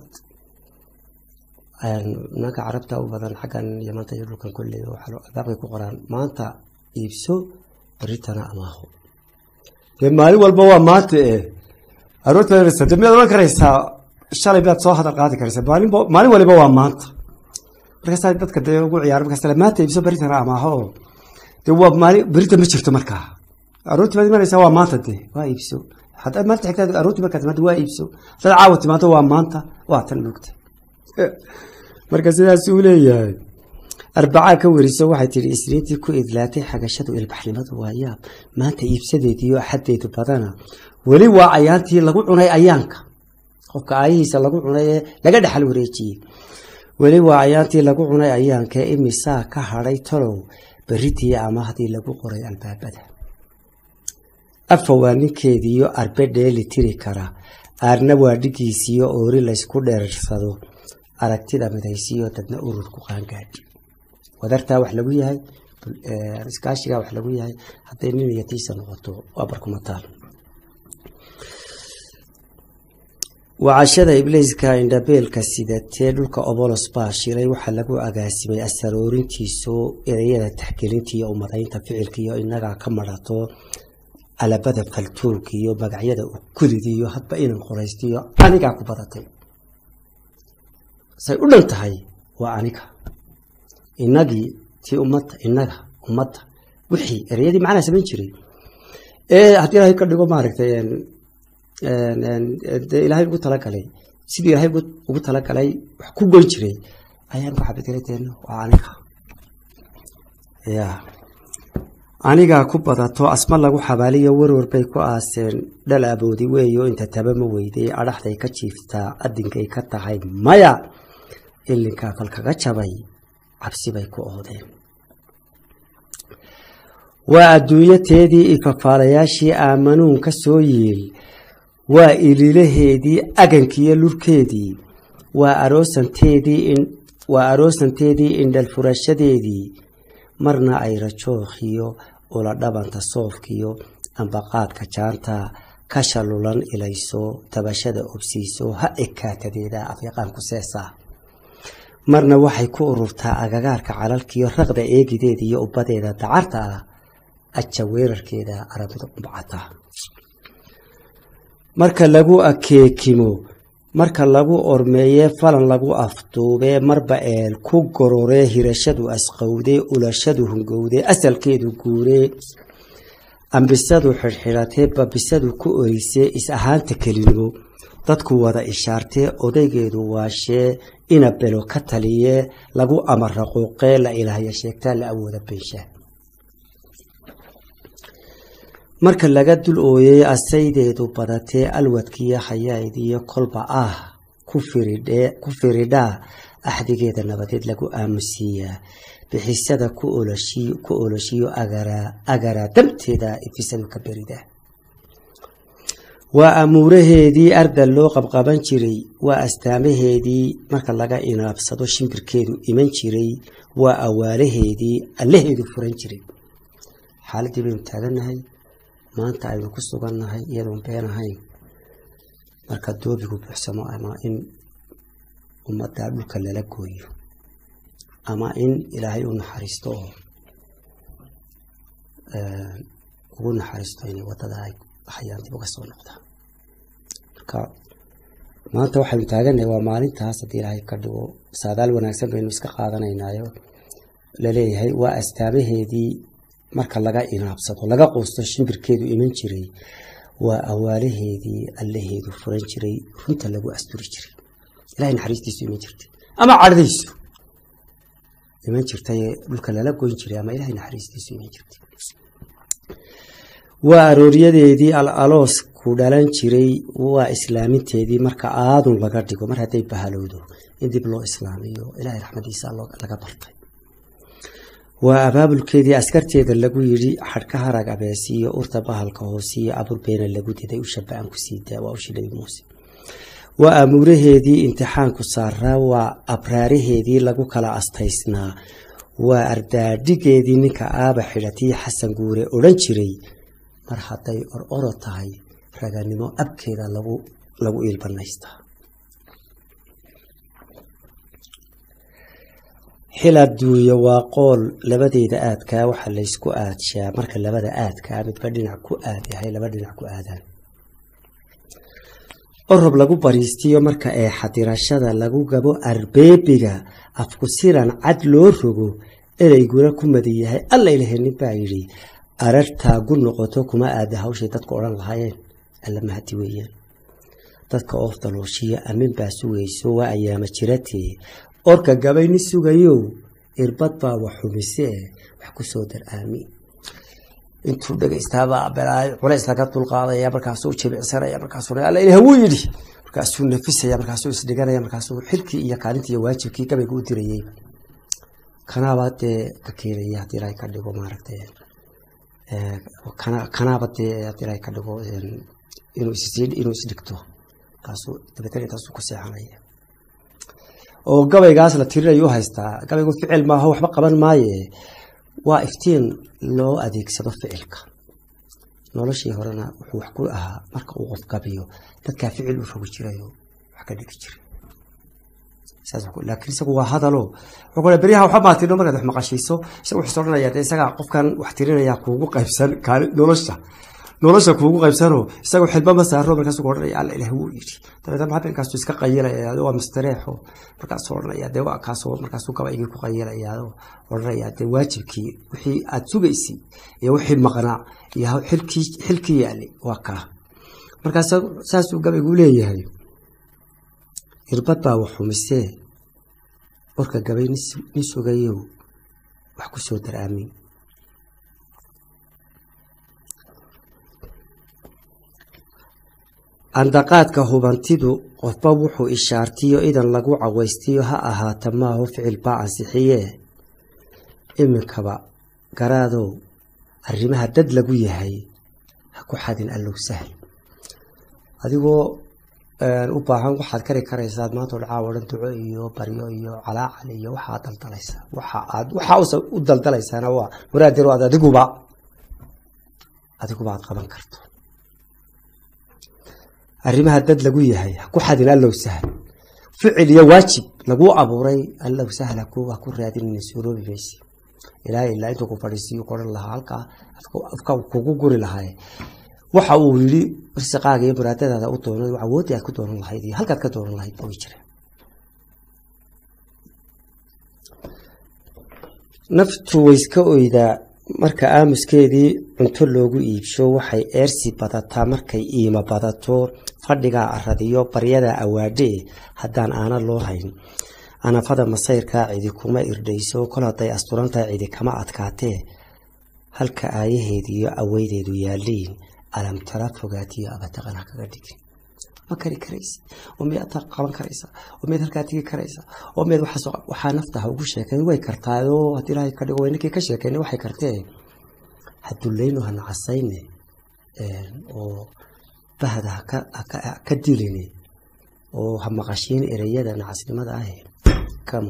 nimanka carabta u badan xaggan yamanta iyo dhulkan kolley albaabkay ku qoraan maanta iibso beritana amaaho dee maalin walba waa maanta e aroorta miyaad ohan karaysaa shalay baad soo hadal qaadi karaysa maalin maalin waliba waa maanta markaasaa dadka dee ugu ciyaara markaas maanta iibso beritana amaaho oo dee waa maalin berita ma jirto markaa aroortii baad imanaysaa waa maanta dee waa iibso haddaad maalinta xigtaa aroortii markaad timaado waa iibso haddaad caawa timaado waa maanta waa tan moogta marka sidaas uu leeyahay arbacaa ka weriso waxay tihi isniintii ku idlaatay xagashadu ilbaxnimadu waa yaab maanta iibsadeediiyo axadeedu badana weli waa ayaantii lagu cunay ayaanka qofka aayihiisa lagu cunay ee laga dhexal wareejiyey weli waa ayaantii lagu cunay ayaanka imisaa ka hadhay talow beritii amahdii lagu qoray albaabada afa waa ninkeediiyo arbe dheeli tiri kara aarna waa dhigiisiyo oori laysku dheersado aragtida midaysiyo dadna ururku qaangaadhi wadartaa wax lagu yahay iskaashigaa wax lagu yahay hadday nin iyo tiisa noqoto waa barkumataal wacashada ibliiska indhabeelka sidatee dhulka obolos baa shilay waxaa lagu agaasimay asaroorintiisu ereyada taxgelinta iyo umadaynta ficilka iyo inagaa ka marato alabada faltuulka iyo magacyada ukulida iyo hadba inan qoraystiyo anigaa ku badatay say u dhan tahay waa aniga inagii tii ummadda inaga ummadda wixii ereyadii macnaa samayn jiray ee haddii ilaahay ka dhigo maaragtay dee ilaahay ugu talagalay sidii ilaahay ugu talagalay wax ku goyn jiray ayaan ku xabadilay deeno waa aniga ya anigaa ku badato asma lagu xabaaliyo werwer bay ku aaseen dhal aboodi weeyo inta taba ma weyday adhaxday ka jiiftaa adinkay ka tahay maya ilinkaa falkaga jabay cabsi bay ku oodeen waa adduunyateedii ifafaalayaashii aamanuun ka soo yiil waa ililaheedii agankiiyo lurkeedii waa aroosanteedii waa aroosanteedii indhal furashadeedii marna ay rajookhiyo ula dhabanta soofkiyo ambaqaadka jaanta ka shalulan ilayso tabashada obsiiso ha ekaatadeeda afyaqaanku seesaa marna waxay ku ururtaa agagaarka calalkiyo raqda eegideeda iyo ubbadeeda dacarta ah aja weerarkeeda aramida qumbacata marka lagu akeekimo marka lagu ormeeyee falan lagu afduubee marba eel ku gororee hirashadu asqowdee ulashadu hungowdee asalkeedu guuree ambisadu xidhxidhatee babisadu ku orisee is ahaanta kelinimo dadku wada ishaartee odaygeedu waashee ina belo ka taliyee lagu amaraquuqee la ilaahya sheegtaa la awooda beenshaa marka laga dul ooyey asaydeedu badatee alwadkiiyo hayaydiyo kolba ah ku firidhaa axdigeeda nabadeed lagu aamusiiyaa bixisada ku oloshiyo agaraa damteeda ifisadu ka beridaa waa amuuraheedii ardal loo qabqaban jiray waa astaamaheedii marka laga inaabsado shimbirkeedu iman jiray waa awaalaheedii allaheedu furan jiray xaaladdii baynu taagannahay maanta aynu ku sugannahay iyadoon been ahayn marka doobigu buuxsamo ama in ummadda dhulka lala gooyo ama in ilaahay u naxariisto oo ugu naxariisto inay waddada ay hayaan dib uga soo noqdaan marka maanta waxaynu taagannahay waa maalintaas haddii ilaahay ka dhigo saadaal wanaagsan baynu iska qaadanaynaayo laleeyahay waa astaamaheedii marka laga inaabsado laga quusto shimbirkeedu iman jiray waa awaalaheedii allaheedu furan jiray runta lagu asturi jiray ilahay naxariistiisu iman jirtay ama cadhadiisu iman jirtay dhulka lala goyn jiray ama ilahay naxariistiisu iman jirtay waa arooryadeedii al aloos ku dhalan jiray waa islaaminteedii marka aadun laga dhigo mar hadday bahalowdo in dib loo islaamiyo ilahay raxmadiisa laga bartay waa abaabulkeedii askarteeda lagu yidhi xadhka harag abeesiyo urta bahalka hoosiyo aburbeena lagu diday ushabaan ku siidaa waa ushi nabi muuse waa amuuraheedii imtixaanku saaraa waa abraaraheedii lagu kala astaysnaa waa ardaadhigeedii ninka aaba xidhatii xasan guure odhan jiray mar hadday or oro tahay raganimo abkeeda lagu lagu iilbanaystaa xil adduunyo waa qool labadeeda aadkaa waxaa laysku aadshaa marka labada aadkaa midba dhinac ku aad yahay laba dhinac ku aadaan orob lagu bariistiyo marka ee xadirashada lagu gabo arbeebiga afkusiran cad loo rogo ereyguna ku madi yahay alla ilahay nin baa yidhi arartaagu noqoto kuma aada hawshay dadku odhan lahaayeen alla mahadi weeyaan dadka oof dalooshiya amin baa sugayso waa ayaama jiratee orka gabayni sugayow irbad baa wax xumise wax kusoo dar aamiin intuu dhegaystaabaa culays laga dulqaadaya markaasuu jimicsanaya markaasuu alla ilaah wuu yidhi markaasuu nafisaya markaasuu isdhiganaya markaasuu xilkii iyo kaalintii iyo waajibkii gabayga u dirayey kanaabaa dee ka keenaya haddii ilaahay ka dhigo maaragtay kanaaba dee haddii ilaahay ka dhigo inuu inuu isdhigto markaasuu dabeetana intaasuu ku seexanaya oo gabaygaas la tirinayo u haystaa gabaygu ficil maaho waxba qaban maaye waa iftiin loo adeegsado ficilka noloshii horena wuxuu wax ku ahaa marka uu qof gabiyo dadkaa ficil u rogi jirayo wax ka dhigi jiray laakiin isagu waa hadalo wuxuu beryaha waxba maatino markaad wax maqashiiso isagu wuxuu odhanaya dee isagaa qofkan wax tirinaya kuugu qaybsan kaali nolosha nolosha kuugu qaybsano isagoo xilba ma saaro markaasuu odhanaya alla ilaah wuu yidhi dabeetna habeenkaasu iska qayilaya waa mustareexo markaasuu odhanaya dee waa kaasoo markaasuu gabaygii ku qayilaya odhanaya dee waajibkii wixii aad sugaysay iyo wixii maqnaa iyo xilkii xilkii yaali waa kaa markaas saasuu gabaygu leeyahay irbad baa wax xumisee warka gabay ni sugayow wax ku soo dar aamin andaqaadka hubantidu qofba wuxuu ishaartiyo idan lagu cawaystiyo ha ahaata maaho ficil baa ansixiyee iminkaba garaadow arrimaha dad lagu yahay ha ku xadin allow sahl adigoo u baahan waxaad kari karaysaad maanta dhacaa odhan duco iyo baryo iyo calaacal iyo waxaad daldalaysaa waxa aad waxaa u daldalaysaana waa muraadiro aad adiguba adiguba aad qaban karto arrimaha dad lagu yahay ha ku xadin allow sahl ficil iyo waajib laguu abuuray allow sahla kuwa ku raadinayna suuroobi maysi ilaahay ilaa intuu ku fadhiisiyo qoran lahaa halkaa afka kugu guri lahaa waxa uu yidhi risaqaaga iyo muraadadaada u doonay awoodii aad ku doonan lahayd iyo halkaad ka doonan lahayd way jireen naftu wayska oydaa marka aamuskeedii cunto loogu iibsho waxay eersi badataa markay iimo badato fadhigaa aradiyo baryadaa awaadhee haddaan aana loo hayn anafada masayrkaa cidi kuma irdhayso kol hadday asturantahay cidi kama adkaatee halka aayaheediiyo aweydeedu yaaliin alamtara fogaatiyo abataqan ha kaga dhigin ma kari karaysa oo miyaad qaban karaysa oo miyaad halkaa tigi karaysa oo miyaad waxaa nafta ha ugu sheekayn way kartaayoo haddii ilaahay ka dhigo ninkii ka sheekaynay waxay kartee ha dullayno ha nacasayne oo bahda haka diline oo ha maqashiin ereyada nacasnimada ah kam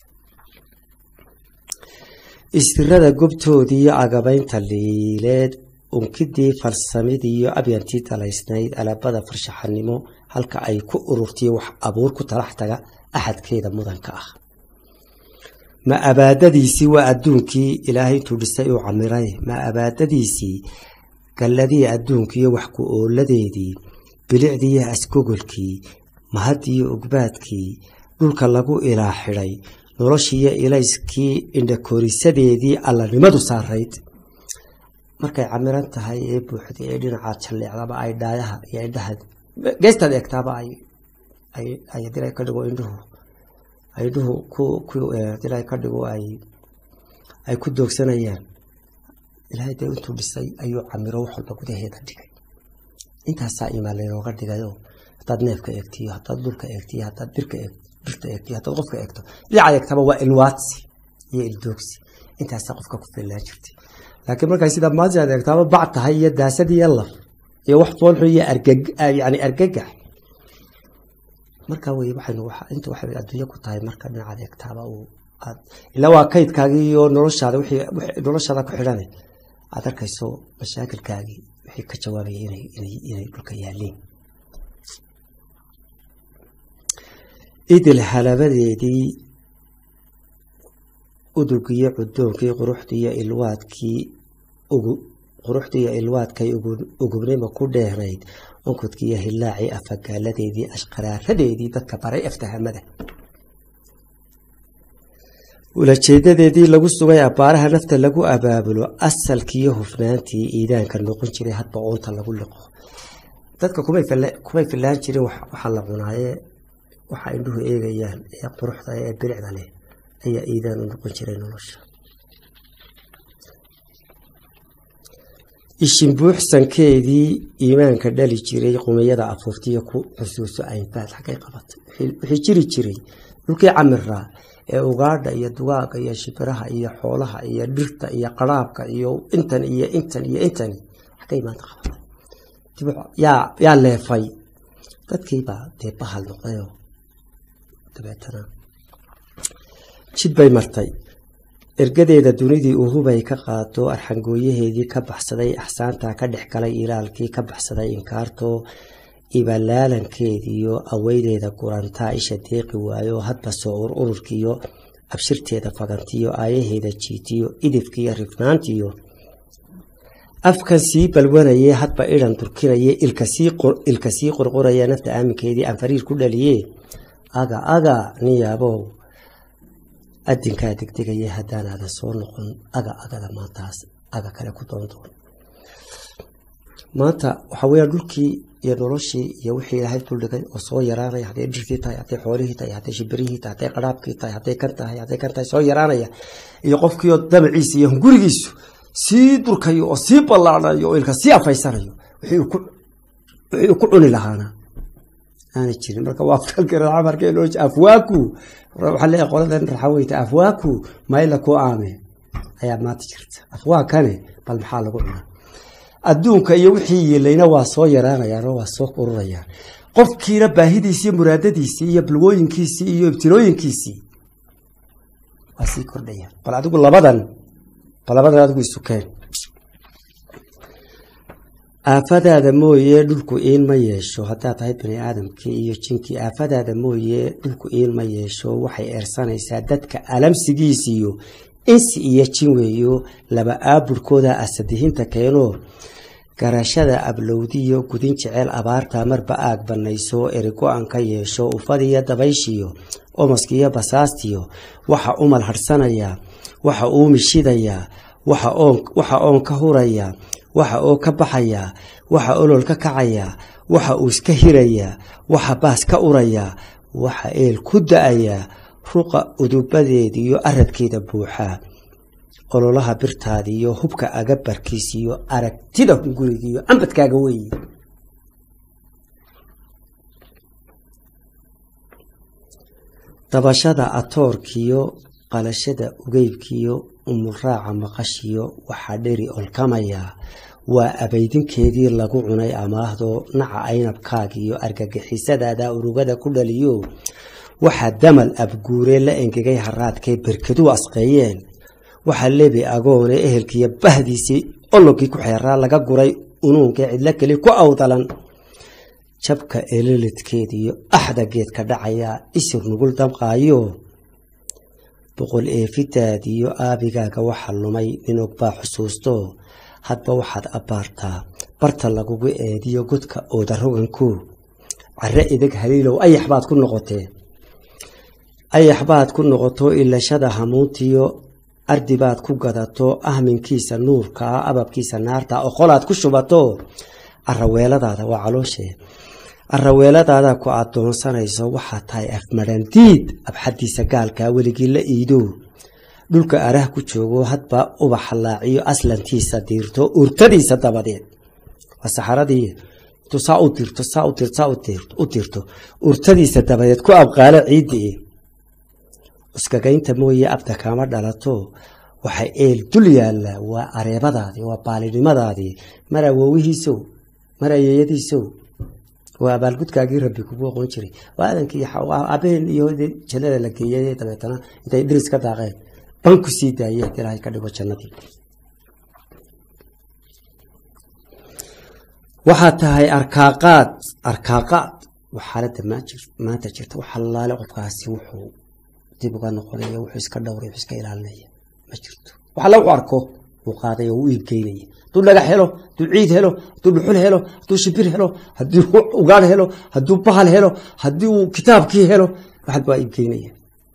istirada gobtoodiiyo agabaynta liileed unkidii falsamidiiyo abyantii dalaysnayd alaabada farshaxanimo halka ay ku ururtiyo wax abuur ku talax taga axadkeeda mudanka ah ma abaadadiisii waa adduunkii ilaahay intuu dhisay uu camiray ma abaadadiisii galladii adduunkiiyo wax ku ooladeedii bilicdiiyo asgogolkii mahadiyo ugbaadkii dhulka lagu ilaa xidhay noloshiiyo ilayskii indhakorisadeedii allanimadu saarayd markay camiran tahay ee buuxda ee dhinacaad jalleecdaba ay dhaayaha iyo indhaha geestaad eegtaaba ay dila ka dhigo indhuhu indhuhu dila ka dhigo ay ku doogsanayaan ilaahay dee intuu dhisay ayuu camiro wax walba gudaheeda dhigay intaasaa imaan laynooga dhigayo haddaad neefka eegtiyo haddaad dhulka eegtiyo haddaad birka birta eegtiyo haddaad qofka eegto dhinacaad eegtaba waa ilwaadsi iyo ildoogsi intaasaa qofka ku fillaan jirtay laakiin markay sida maanta aad eegtaaba bac tahay iyo daasad iyo laf iyo wax foolxun iyo yani argagax marka wey waxaynu inta waxay adduunyo ku tahay marka dhinacaad eegtaaba uu aad ilaa waa kaydkaagii iyo noloshaada wixii noloshaada ku xidhane aad arkayso mashaakilkaagii wixii ka jawaabaya inay inay inay dhulka yaaliin idil halabadeedii udugiyo cudoonkii quruxdiiyo ilwaadkii quruxdiiyo ilwaadkay ugubnima ku dheehnayd onkudkii iyo hilaacii afagaaladeedii ashqaraaradeedii dadka baray aftahamada ulajeedadeedii lagu sugay abbaaraha nafta lagu abaabulo asalkiiyo hufnaantii iidaanka noqon jiray hadba oonta lagu liqo dadka kumay fillaan jirin waxaa la cunaaye waxa indhuhu eegayaan ee quruxda ee bilicda leh ayaa iidaan u noqon jiray nolosha ishinbuuxsankeedii iimaanka dhali jiray qumiyada afuurtiyo ku xusuuso aynfaad xaggay qabatay wixii jiri jiray dhulkii camiraa ee ugaadha iyo dugaaga iyo shibiraha iyo xoolaha iyo dhirta iyo qaraabka iyo intan iyo intan iyo intani xaggay maanta qabatay yaa leefay dadkiibaa dee bahal noqdayoo dabeetana jid bay martay ergadeeda dunidii uhubay ka qaado arxangooyaheedii ka baxsaday axsaantaa ka dhex galay ilaalkii ka baxsaday inkaartoo ibalaalankeediyo aweydeeda gurantaa isha deeqi waayo hadba soo ur ururkiiyo abshirteeda fagantiyo aayaheeda jiitiyo idifkiiyo rifnaantiyo afkan sii balwanayee hadba idhan durkinaye ilka sii qurquraya nafta aaminkeedii aan fariir ku dhaliye aga aga niyaabow adinkaa degdegaya haddaanaadan soo noqon aga agada maantaas aga kale ku doondoon maanta waxaa weya dhulkii iyo noloshii iyo wixii ilaahay duldhigay oo soo yaraanaya hadday dhirtii tahay hadday xoolihii tahay hadday shibirihii tahay hadday qaraabkii tahay hadday kan tahay hadday kan tahay soo yaraanaya iyo qofkiioo damaciisa iyo hungurigiisu sii durkayo oo sii ballaanayo oo ilka sii afaysanayo wixii uu ku cuni lahaana aana jirin marka waa afkalkaramarkeenoo afwaaku waxaa leeyahay qoladan raxaweyta afwaaku mayla ku aame ayaa maanta jirta afwaakane bal maxaa lagu cunaa adduunka iyo wixii yeelayna waa soo yaraanayaanoo waa soo ururayaan qofkiina baahidiisii muraadadiisii iyo balwooyinkiisii iyo ibtilooyinkiisii waa sii kordhayaan bal adigu labadan bal labadan adigu isukeen aafadaada mooye dhulku iin ma yeesho haddaad tahay bani aadamkii iyo jinkii aafadaada mooye dhulku iin ma yeesho waxay eersanaysaa dadka alamsigiisiyo insi iyo jin weeyo laba aaburkooda asadihinta keenoo garashada ablowdiyo gudin jecel abaarta marba aag banayso erigo-an ka yeesho ufadiyo dabayshiyo omaskiyo basaastiyo waxa umal harhsanayaa waxa uu mishidayaa waxa oon ka hurayaa waxa oo ka baxayaa waxa olol ka kacayaa waxa uu iska hirayaa waxa baas ka urayaa waxa eel ku da-ayaa ruqa udubadeediyo aradkeeda buuxaa ololaha birtaadiiyo hubka agabarkiisiyo aragtida hungurigiiyo cambadkaaga weeye dabashada atoorkiyo qalashada ugeybkiyo umulraaca maqashiyo waxaa dheri olkamayaa waa abaydinkeedii lagu cunay amaahdo naca aynabkaagiyo argagixisadaada urugada ku dhaliyo waxaa damal abguuree la engegay haraadkay berkaduu asqeeyeen waxaa lebi agoone ehelkiiyo bahdiisii ologkii ku xeeraa laga guray unuunkee cidlo keli ku awdalan jabka elelidkeediyo axda geedka dhacayaa isir nugul damqaayo boqol eefidaadiyo aabigaaga waxa lumay ninog baa xusuusto hadba waxaad abbaartaa barta lagugu eediyo godka oodaroganku care ideg haliilow ayax baad ku noqotee ayax baad ku noqoto ilashada hamuuntiyo ardi baad ku gadato ahminkiisa nuurkaa ababkiisa naarta oqolaad ku shubato araweeladaada waa calooshee araweeladaada ku adoonsanayso waxaa tahay afmarandiid abxadiisa gaalkaa weligii la iido dhulka arah ku joogo hadba ubaxa laaciyo aslantiisa diirto urtadiisa dabadeed waa saxaradii intuu saa u dirto saa u dirto saa u dirto urtadiisa dabadeed ku abqaalo ciiddii iskagaynta mooye abda kaama dhalato waxay eel dul yaallaa waa areebadaadii waa baalinimadaadii mar awoowihiisow mar ayeeyadiisow waa abaalgudkaagii rabbi kugu aqoon jiray waa adankii abaheen iyo jannada la geeyay dabeetana intay dhiris ka daaqeen ban ku sii daayeen ilaahay ka dhigo jannadii waxaad tahay arkaaqaad arkaaqaad waa xaaladda maanta jirta wax allaale qofkaasi wuxuu dib uga noqonaya wuxuu iska dhowray wuxuu iska ilaalinaya ma jirto wax alla wuxuu arko uu qaaday oo u iibgeynaya hadduu dhagax helo hadduu ciid helo hadduu dhuxul helo hadduu shibir helo hadduu ugaar helo hadduu bahal helo haddii uu kitaabkii helo waxad baa iibgeynaya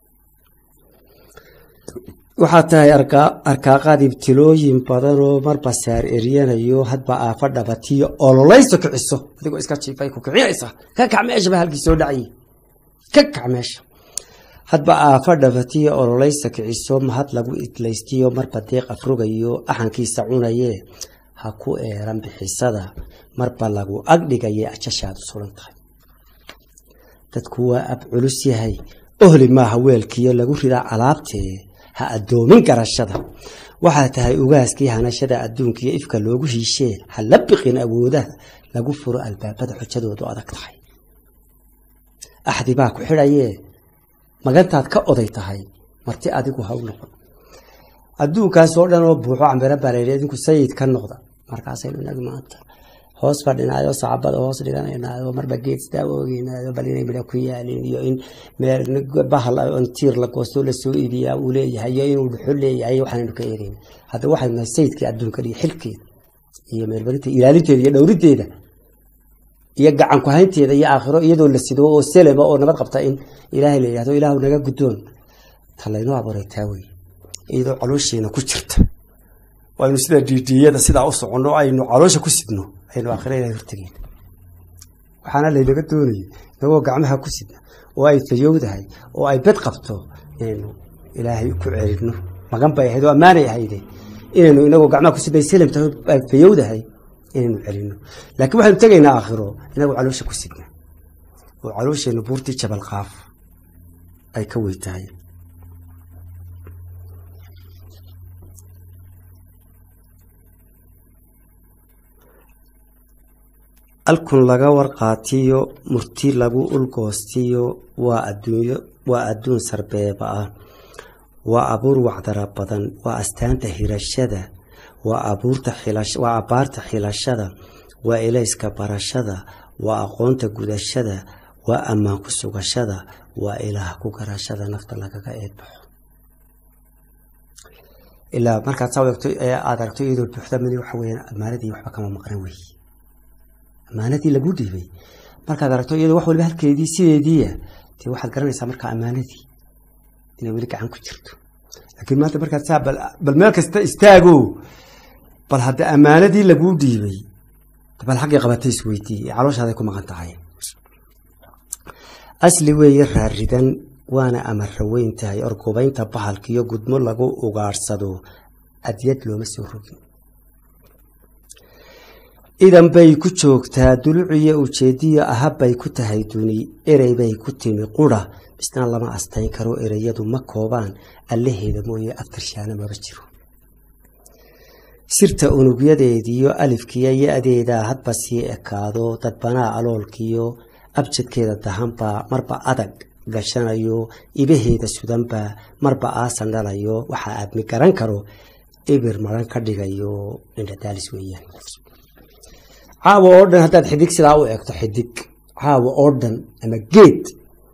waxaa tahay arkaaqaad ibtilooyin badanoo marba saar eryanayo hadba aafa dhabatiyo ololayso kiciso adigoo iska jiifay ku kicinaysa ka kac meesha ba halkii soo dhacay ka kac meesha hadba aafa dhabatiyo ololaysa kiciso mahad lagu idlaystiyo marba deeq afrogayo axankiisa cunayee ha ku eeran bixisada marba lagu agdhigaye ajashaadu suran tahay dadku waa ab culus yahay ohli maaha weelkiyo lagu ridaa alaabtee ha addoomin garashada waxaa tahay ugaaskii hanashada adduunkiiyo ifka loogu hiishee ha la biqin awoodaha lagu furo albaabada xujadoodu adag tahay axdi baa ku xidhayee magantaad ka oday tahay marti adigu ha u noqon adduunkaas oo dhan oo buuxo cambiro bareere idinku sayid ka noqda markaasaynu inag maanta hoos fadhinaayo sacabada hoos dhiganaynayo marba geed sidaa oogeynayo bal inay midha ku yaalin iyo in bahal on tiir la goosto lasoo iibiyaa uu leeyahay iyo inuu dhuxo leeyahay waxaanaynu ka eegeyna hadda waxaynu nahay sayidkii adduunka iyo xilkeeda iyo meelbarinta ilaalinteeda iyo dhowrideeda iyo gacan ku-haynteeda iyo aakhiro iyadoo la sido oo selema oo nabad qabta in ilaahay la yidhahdo ilaahu naga guddoon ta laynoo abuuray taa wey iyadoo caloosheena ku jirta aynu sida diidiyada sidaa u soconno aynu caloosha ku sidno aynu aakhira ilahay hortegeyn waxaana laynaga doonayay inagoo gacmaha ku sidna oo ay fayowdahay oo ay bed qabto inaynu ilaahay ku celinno magan bay ahayd oo ammaanay ahayde inaynu inagoo gacmaha ku sidnay selamtahay ay fayowdahay inaynu celinno laakiin waxaynu tegaynaa aakhiro inagoo caloosha ku sidna oo caloosheennu buurtii jabal qaaf ay ka wey tahay alkun laga warqaatiyo murti lagu ulgoostiyo waa adduunyo waa adduun sarbeeba ah waa abuur wacdara badan waa astaanta hirashada waa abuurta xilash waa abaarta xilashada waa elayska barashada waa aqoonta gudashada waa ammaan ku sugashada waa ilaah ku garashada nafta lagaga eedbaxo ilaa markaad saa eegto ee aada aragto iyadoo buuxda mani waxa weyaan ammaanadii waxba kama maqnan wey ammaanadii lagu dhiibay markaad aragto iyadoo wax waliba halkeedii sideediia dee waxaad garanaysaa markaa ammaanadii inay weli gacan ku jirto laakiin maanta markaad saa bal meel kasta istaago bal hadda ammaanadii laguu dhiibay bal xaggii qabatay isweydii ee calooshaaday ku maqan tahay asli weeye raaridan waana amarra weyn tahay orgubaynta bahalkiiyo gudmo lagu ugaadhsado adyad looma soo rogin idan bay ku joogtaa duluciyo ujeediyo ahabbay ku tahay duni erey bay ku timi qura misna lama astayn karo ereyadu ma koobaan allaheeda mooye aftarshaana maba jiro sirta unugyadeediyo alifkiyo yo-adeedaa hadba sii ekaado dadbanaa aloolkiyo abjadkeeda dahanbaa marba adag gashanayo ibaheeda sudanbaa marba aasan dhalayo waxaa aadmi garan karo ibir maran ka dhigayo indhadaalis weeyaan caawa oo dhan haddaad xidig sidaa u eegto xidig caawa oo dhan ama geed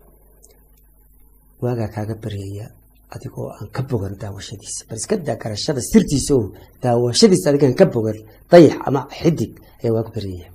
waagaa kaaga baryaya adigoo aan ka bogan daawashadiisa bal iska daa garashada sirtiisa o daawashadiisa adigaan ka bogan dayax ama xidig ayaa waaga baryaya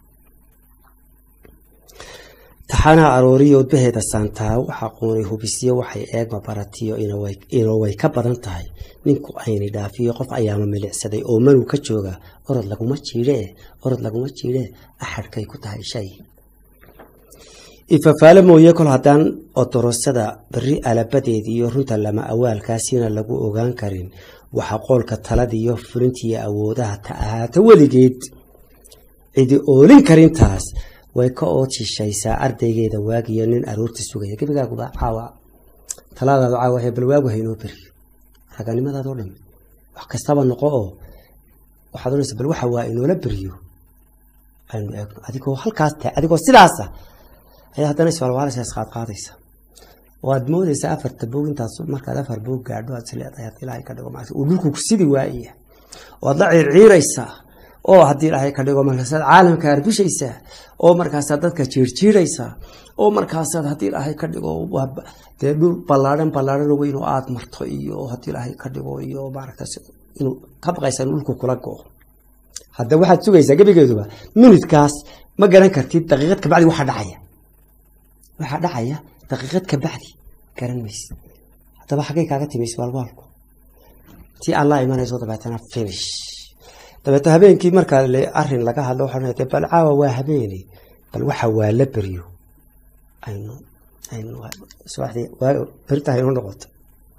taxanaha arooriyo udbaheeda saantaa waxaa qoonay hubisyo waxay eegma baratiyo inoo way ka badan tahay ninku ayni dhaafiyo qof ayaama milicsaday oo manu ka jooga orod laguma jiidhee orod laguma jiidhee axadhkay ku tahay shay ifafaale mooye kol haddaan odorosada beri alabadeediiyo runta lama awaalkaasina lagu ogaan karin waxa qoolka taladiyo fulintiiyo awoodaha ta ahaata weligeed cidi oolin karintaas way ka ood shishaysaa ardaygeeda waagiyo nin aroorta sugaya gebigaaguba caawa talaadaadu caawa he bal waagu haynoo beriyo raganimadaadoo dham wax kastaba noqo oo waxaad odhanaysa bal waxa waa inoola beriyo aynu eegno adigoo halkaas tahay adigoo sidaasa ayaa haddana iswalwaalaysa isqaadqaadaysa oo aad moodaysa afarta boog intaas markaad afar boog gaadho aad isleedahay haddii ilaahay ka dhigo maarata uu dhulku ku sidi waaya oo aad la ciirciiraysaa oo haddii ilaahay ka dhigo markaasaad caalamka arbishaysaa oo markaasaad dadka jiirjiiraysaa oo markaasaad haddii ilaahay ka dhigo dee dhul ballaadhan ballaadhan weyn oo aada marto iyo haddii ilaahay ka dhigo iyo maaragta inuu ka baqaysa in dhulku kula go-o hadda waxaad sugaysaa gebigeeduba minutkaas ma garan kartid daqiiqad kabacdi waxaa dhacaya waxaa dhacaya daqiiqad kabacdi garan maysid haddaba xaggay kaaga timaysa waalwaalku tii allaa imanayso dabeetana finish dabeetna habeenkii markaa arin laga hadlo waxaa bal caawa waa habeene bal waxa waa la beryo aynu aynu subaxdii berita haynu noqoto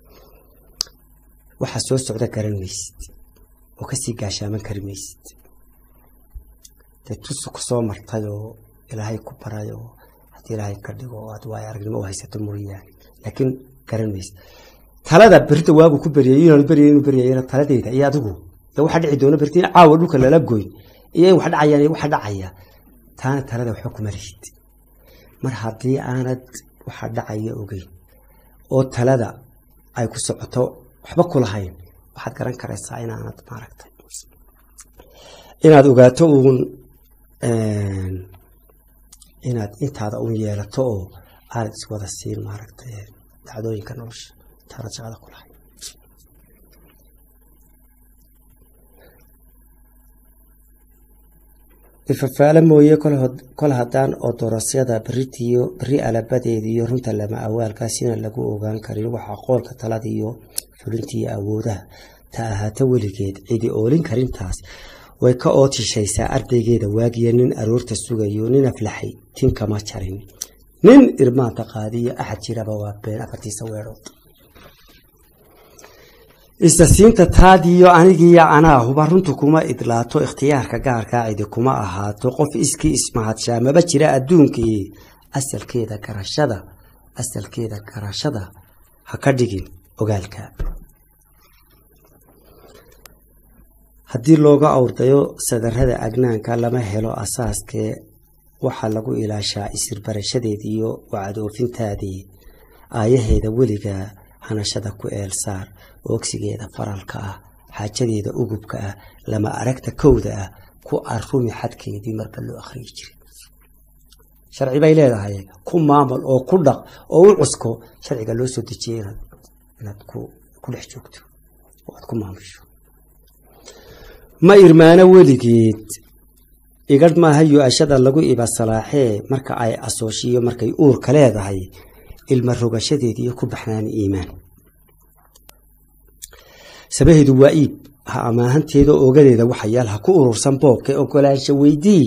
waxa soo socda garan maysid oo kasii gaashaaman kari maysid dee tusu ku soo martay oo ilaahay ku baray oo haddii ilaahay ka dhigo oo aad waayo aragnimo u haysato mooyaane laakiin garan maysid talada berita waagu ku beryay inaanu beryay inuu beryayana taladeeda iyo adigu ee waxa dhici doona berita in caawa dhulka lala goyn iyo in wax dhacayaan iyo waxa dhacaya taana talada waxba kuma lihid mar haddii aanad waxa dhacaya ogeyn oo talada ay ku socoto waxba ku lahayn waxaad garan karaysaa inaanad maaragtay inaad ogaato uun inaad intaada un yeelato oo aanad iswada siin maaragtay dacdooyinka nolosha intaanad shaqada ku lahayn ifafaalo mooye kol haddaan odorosyada beritiyo beri alabadeediyo runta lama awaalkaasina lagu ogaan karin waxaa qoolka taladiyo fulintiiyo awoodaha ta ahaato weligeed cidi oolin karintaas way ka ootishaysaa ardaygeeda waagiya nin aroorta sugayo nin aflaxay tin kama jarin nin irmaanta qaadiyo axad jiraba waa been afartiisa weedhood istasiinta taadiyo anigiiyo anaa huba runtu kuma idlaato ikhtiyaarka gaarkaa cidi kuma ahaato qof iskii ismahadshaa maba jira adduunkii asalkeeda garashada asalkeeda garashada ha ka dhigin ogaalka haddii looga awrdayo sadarada agnaanka lama helo asaaskee waxaa lagu ilaashaa isirbarashadeed iyo wacadoofintaadii aayaheeda weligaa hanashada ku eelsaar oogsigeeda faralka ah xaajadeeda ugubka ah lama aragta kowda ah ku arumi xadkeedii marba loo akhriyi jiray sharci bay leedahay ku maamul oo ku dhaq oo u cusko sharciga loo soo dejiyay inaad ku dhex joogto oo aad ku maamusho ma irmaano weligeed igadh maaha yu-ashada lagu iba salaaxee marka ay asooshiyo markay uurka leedahay ilma rogashadeed iyo ku baxnaani iimaan sabaheedu waa iib ha amaahanteeda ogadeeda waxayaal ha ku urursan boobka ogolaansha weydii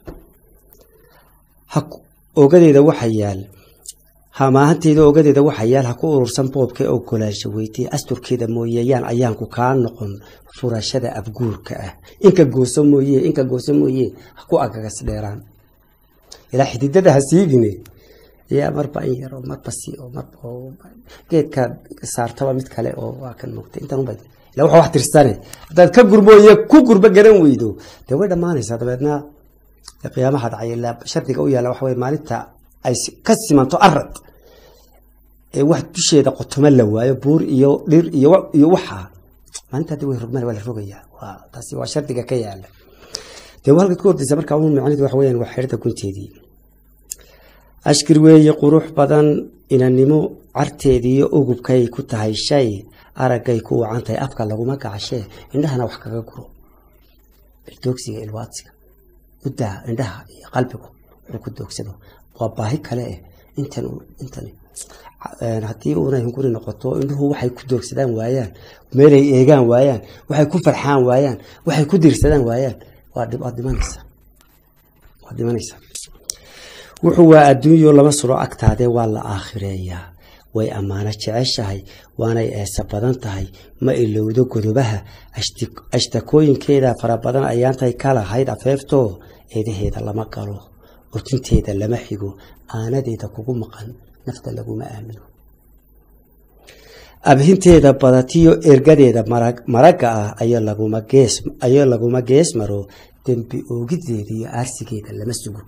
ogadeeda waxayaal ha amaahanteeda ogadeeda waxayaal ha ku urursan boobka ogolaansha weydii asturkeeda mooyeyaan ayaanku kaa noqon furashada abguurka ah inka gooso mooye inka gooso mooye ha ku agagas dheeraan ilaa xididada ha siigine yaa marba in yaro marba si marba geedka saartaba mid kale oo waa kan moogta intan unba ila waxa wax tirsane haddaad ka gurmooye ku gurba garan weydo dee way dhammaanaysaa dabeedna qiyaamaha dhacay ilaa shardiga u yaalla waxa weye maalinta ay ka simanto arad ee wax dusheeda qotoma la waayo buur iyo dhir iyo iyo waxa maalinta hadii way rogmaan waa la rogayaa waa taasi waa shardiga ka yaala dee halka ka hordaysa markaa un macnidu waxa weyaan waa xeerda gunteedii ashkir weeye qurux badan inannimo carteediiyo ugubkay ku tahay shay araggay ku wacan tahay afka laguma gacashee indhahana wax kaga guro doogsiga ilwaadsiga muddaha indhaha iyo qalbigu wuxuu ku doogsado waa baahi kale eh intan intan haddii unay hunguri noqoto indhuhu waxay ku doogsadaan waayaan meelay eegaan waayaan waxay ku farxaan waayaan waxay ku dirsadaan waayaan waa waad dhimanaysaa waad dhimanaysaa wuxuu waa adduunyo lama sulo agtaadee waa la aakhireeyaa way ammaano jeceshahay waanay eesa badan tahay ma ilowdo godobaha ashtakooyinkeeda fara badan ayaantay ka lahayd afeeftoo eedaheeda lama galo urtinteeda lama xigo aanadeeda kugu maqan nafta laguma aamino abhinteeda badatiyo ergadeeda maragga ah ayoo laguma gees maro dembi oogideeda iyo aarsigeeda lama sugo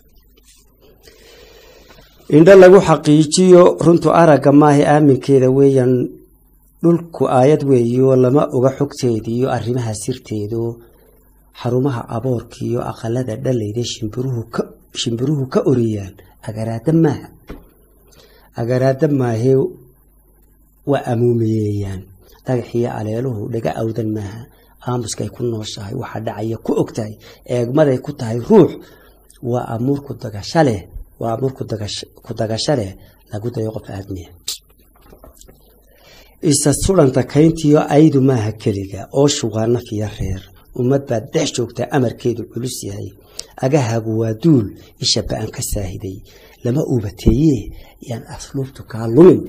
indho lagu xaqiijiyo runtu aragga maaha aaminkeeda weeyaan dhulku aayad weeyo lama oga xogteediyo arrimaha sirteedu xarumaha aboorkiiyo aqalada dhalayda shimbiruhu ka oriyaan agaraada maaha agaraada maahe waa amuumiyeeyaan dhagaxiyo aleeluhu dhaga awdan maaha aamuskay ku nooshahay waxa dhacaya ku ogtahay eegmaday ku tahay ruux waa amuur ku dagasho leh waa amuur ku dagasho leh lagu dayo qof aadmiya isa suranta kayntiyo aydu maaha keliga oo shugaa naf iyo reer ummad baad dhex joogtaa amarkeedu culus yahay agahagu waa duul isha ba-an ka saahiday lama uubateeye yaan asluubtu kaa lumin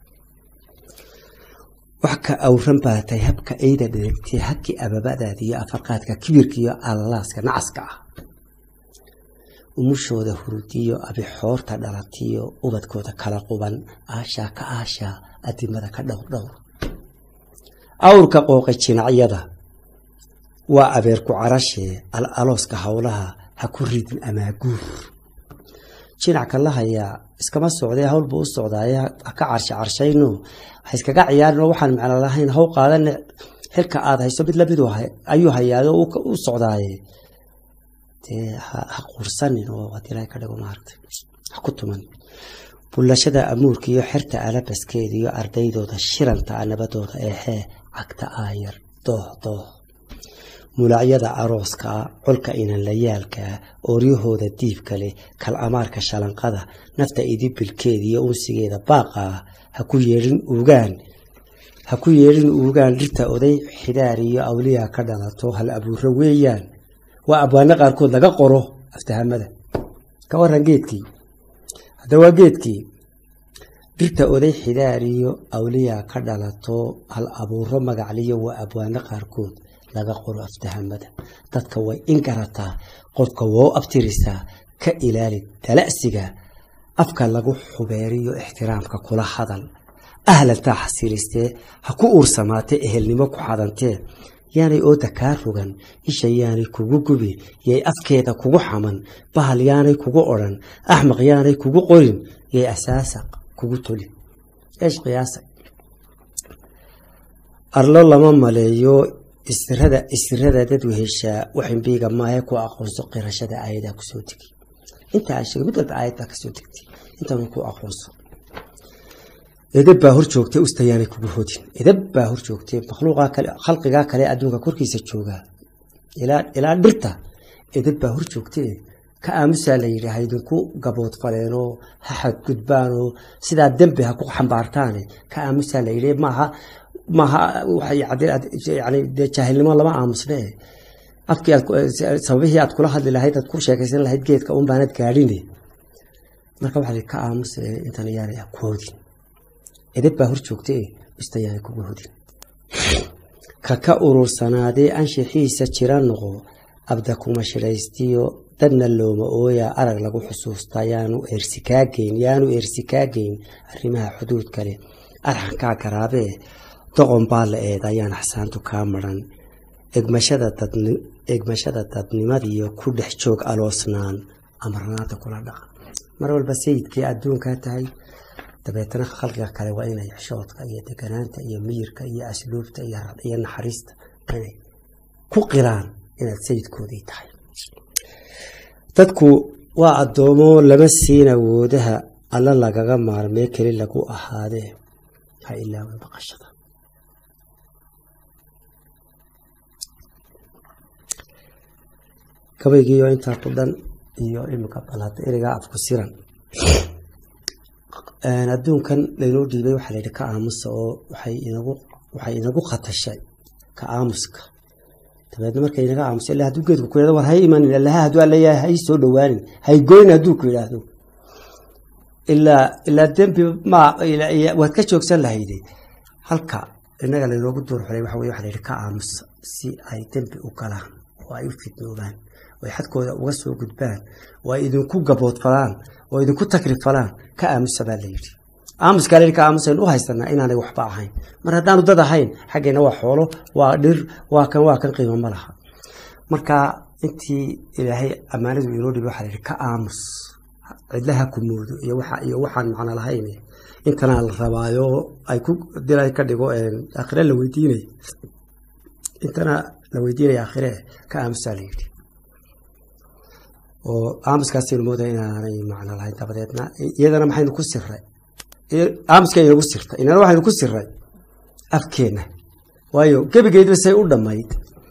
wax ka awran baa tahay habka ayda dheregtee habkii ababadaada iyo afarqaadka kibirka iyo alalaaska nacaska ah umushooda hurudiyo abixoorta dhalatiyo ubadkooda kala quban aashaa ka aashaa adimada ka dhowr dhowr awrka qooqa jinacyada waa abeerku carashee al alooska howlaha ha ku ridin amaaguur jinac ka la hayaa iskama socdee hawl buu u socdaaye ha ka carshe carshayno ha iskaga ciyaarin oo waxaan macno lahayn haw qaadane xilka aada hayso mid lamid ayuu hayaado u socdaaye dee ha quursanin oo ad ilahay ka dhigo maaragtay ha ku tuman bullashada amuurka iyo xerta alabaskeeda iyo ardaydooda shiranta nabadooda eexee cagta aayar dooh dooh mulacyada arooskaa colka inanlayaalkaa ooryahooda diibka leh kal amaarka shalanqada nafta idibilkeeda iyo unsigeeda baaqaa ha ku yeedhin uugaan ha ku yeedhin uugaan dhirta oday xidaar iyo awliyaa ka dhalato hal abuuro weeyaan waa abwaano qaarkood laga qoro aftahamada ka waran geedkii hadda waa geedkii dhirta oday xidaar iyo awliyaa ka dhalato hal abuuro magacliyo waa abwaano qaarkood laga qoro aftahamada dadka way in garataa qodka wou abtirisaa ka ilaali dala'siga afka lagu xubeeriyo ixtiraamka kula hadal ahlantaa xasilistee ha ku uursamaatee ehelnimo ku xadantee yaanay ooda kaa rogan isha yaanay kugu gubi yay afkeeda kugu xaman bahal yaanay kugu odhan axmaq yaanay kugu qorin yay asaasaq kugu tolin eesh qiyaasa arlo lama maleeyo isirada isirada dad weheshaa waximbiiga maahe ku aqoonso qirashada aayadaa kusoo degay inta aan sheegay mid walba aayad baa kasoo degtay intan ku aqoonso edab baa hor joogtay ustayaanay kugu hodin edab baa hor joogtay makhluuqaa kale khalqigaa kale adduunka korkiisa joogaa ilaa ilaa dhirta edab baa hor joogtay ka aamusaa la yidhi ha idinku gabood faleenoo ha xadgudbaanoo sidaa dembi ha ku xambaartaane ka aamusaa la yidhi maaha maaha yani dee jaahilnimo lama aamusne afkii aad sababihii aad kula hadli lahayd aad ku sheekaysan lahayd geedka un baanad gaadhine marka waxaa ka aamusa intan yaanay ku hodin edab baa hor joogta ista yaanay kugu hodin ka ka urursanaadee anshixiisa jira noqo abda kuma shiraystiyo dadna looma ooyaa arag lagu xusuustaa yaanu eersikaageyn yaanu eersikaageyn arrimaha xuduud kale arxankaa garaabee doqon baa la eeda ayaan xasaantu kaa maran egmashada dadnimadiiyo ku dhex joog aloosnaan amarnaanta kula dhaqa mar walba sayidkii adduunkaa tahay dabeetana khalqiga kale waa inay xishoodka iyo deganaanta iyo miyirka iyo asluubta iyo naxariista inay ku qiraan inaad sayidkoodii tahay dadku waa addoomo lama siin awoodaha alla lagaga maarmee keli lagu ahaadee ha ilaawin baqashada gabaygiiyo intaa ku dhan iyo imika balaata erigaa afku siran adduunkan laynoo dhiibay waxaa la yidhi ka aamusa oo waxay inagu waxay inagu khatashay ka aamuska dabeedna markay inaga aamusa illa hadduu geedku ku yidhahdo war hay imanin allaha hadduu alleeyahay hay soo dhowaanin hay goyn hadduu ku yidhaahdo ilaa ilaa dembi ma waad ka joogsan lahayde halka innaga laynoogu duur xulay waxa weye waxa la yidhi ka aamusa si ay dembi u galaan oo ay u fidnoobaan oo ay xadkooda uga soo gudbaan oo ay idinku gaboodfalaan oo idinku takrifalaan ka aamusa baa la yidhi aamuskaa layidhi ka aamusaynu u haysanaa inaanay waxba ahayn mar haddaanu dad ahayn xaggeenna waa xoolo waa dhir waa kan waa kan qiimo ma laha marka intii ilaahay ammaanadu inoo dhibi waxa la yidhi ka aamus cidlaha ku moodo iyo waxa iyo waxaan macno lahayn intanaa la rabaayo ay ku dilay ka dhigo aakhire la weydiinay intana la weydiinaya aakhire ka aamusaa la yidhi oo aamuskaasaynu moodaya inaanay macno lahayn dabadeedna iyadana maxaynu ku siray aamuska inagu sirtay inana waxaynu ku siray afkeenna waayo gebigeedba say u dhammayd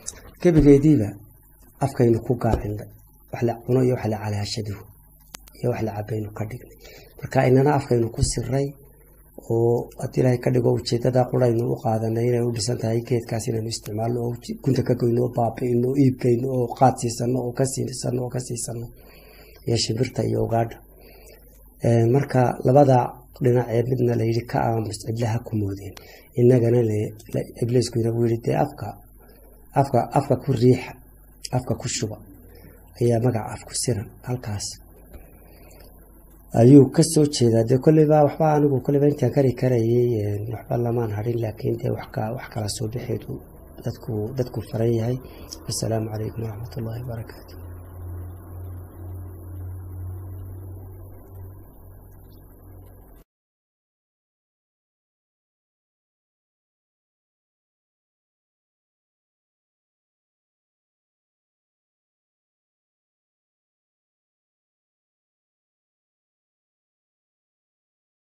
gebigeediiba afkaynu ku gaacinay wax la cuno iyo wax la calaashadihu iyo wax la cabaynu ka dhignay marka inana afkaynu ku siray oo haddii ilaahay ka dhigo ujeedada quraynu u qaadanay inay u dhisan tahay geedkaas inaynu isticmaalno oo gunta ka goyno oo baabi'ino oo iibgeyno oo qaad siisano oo ka siisano oo ka siisano iyo shimbirta iyo ugaadha marka labada dhinacee midna layidhi ka aamus cidlaha ku moodeen inagana ibliisku inagu yidhi dee afka afka afka ku riixa afka ku shuba ayaa magaca af ku siran halkaas ayuu ka soo jeedaa dee kolleyba waxba anigu kolleyba intaan kari karayay waxba lamaan harin laakiin dee wax kala soo bixeedu dadku dadku faran yahay wasalaamu calaykum waraxmat ullahi wabarakaatu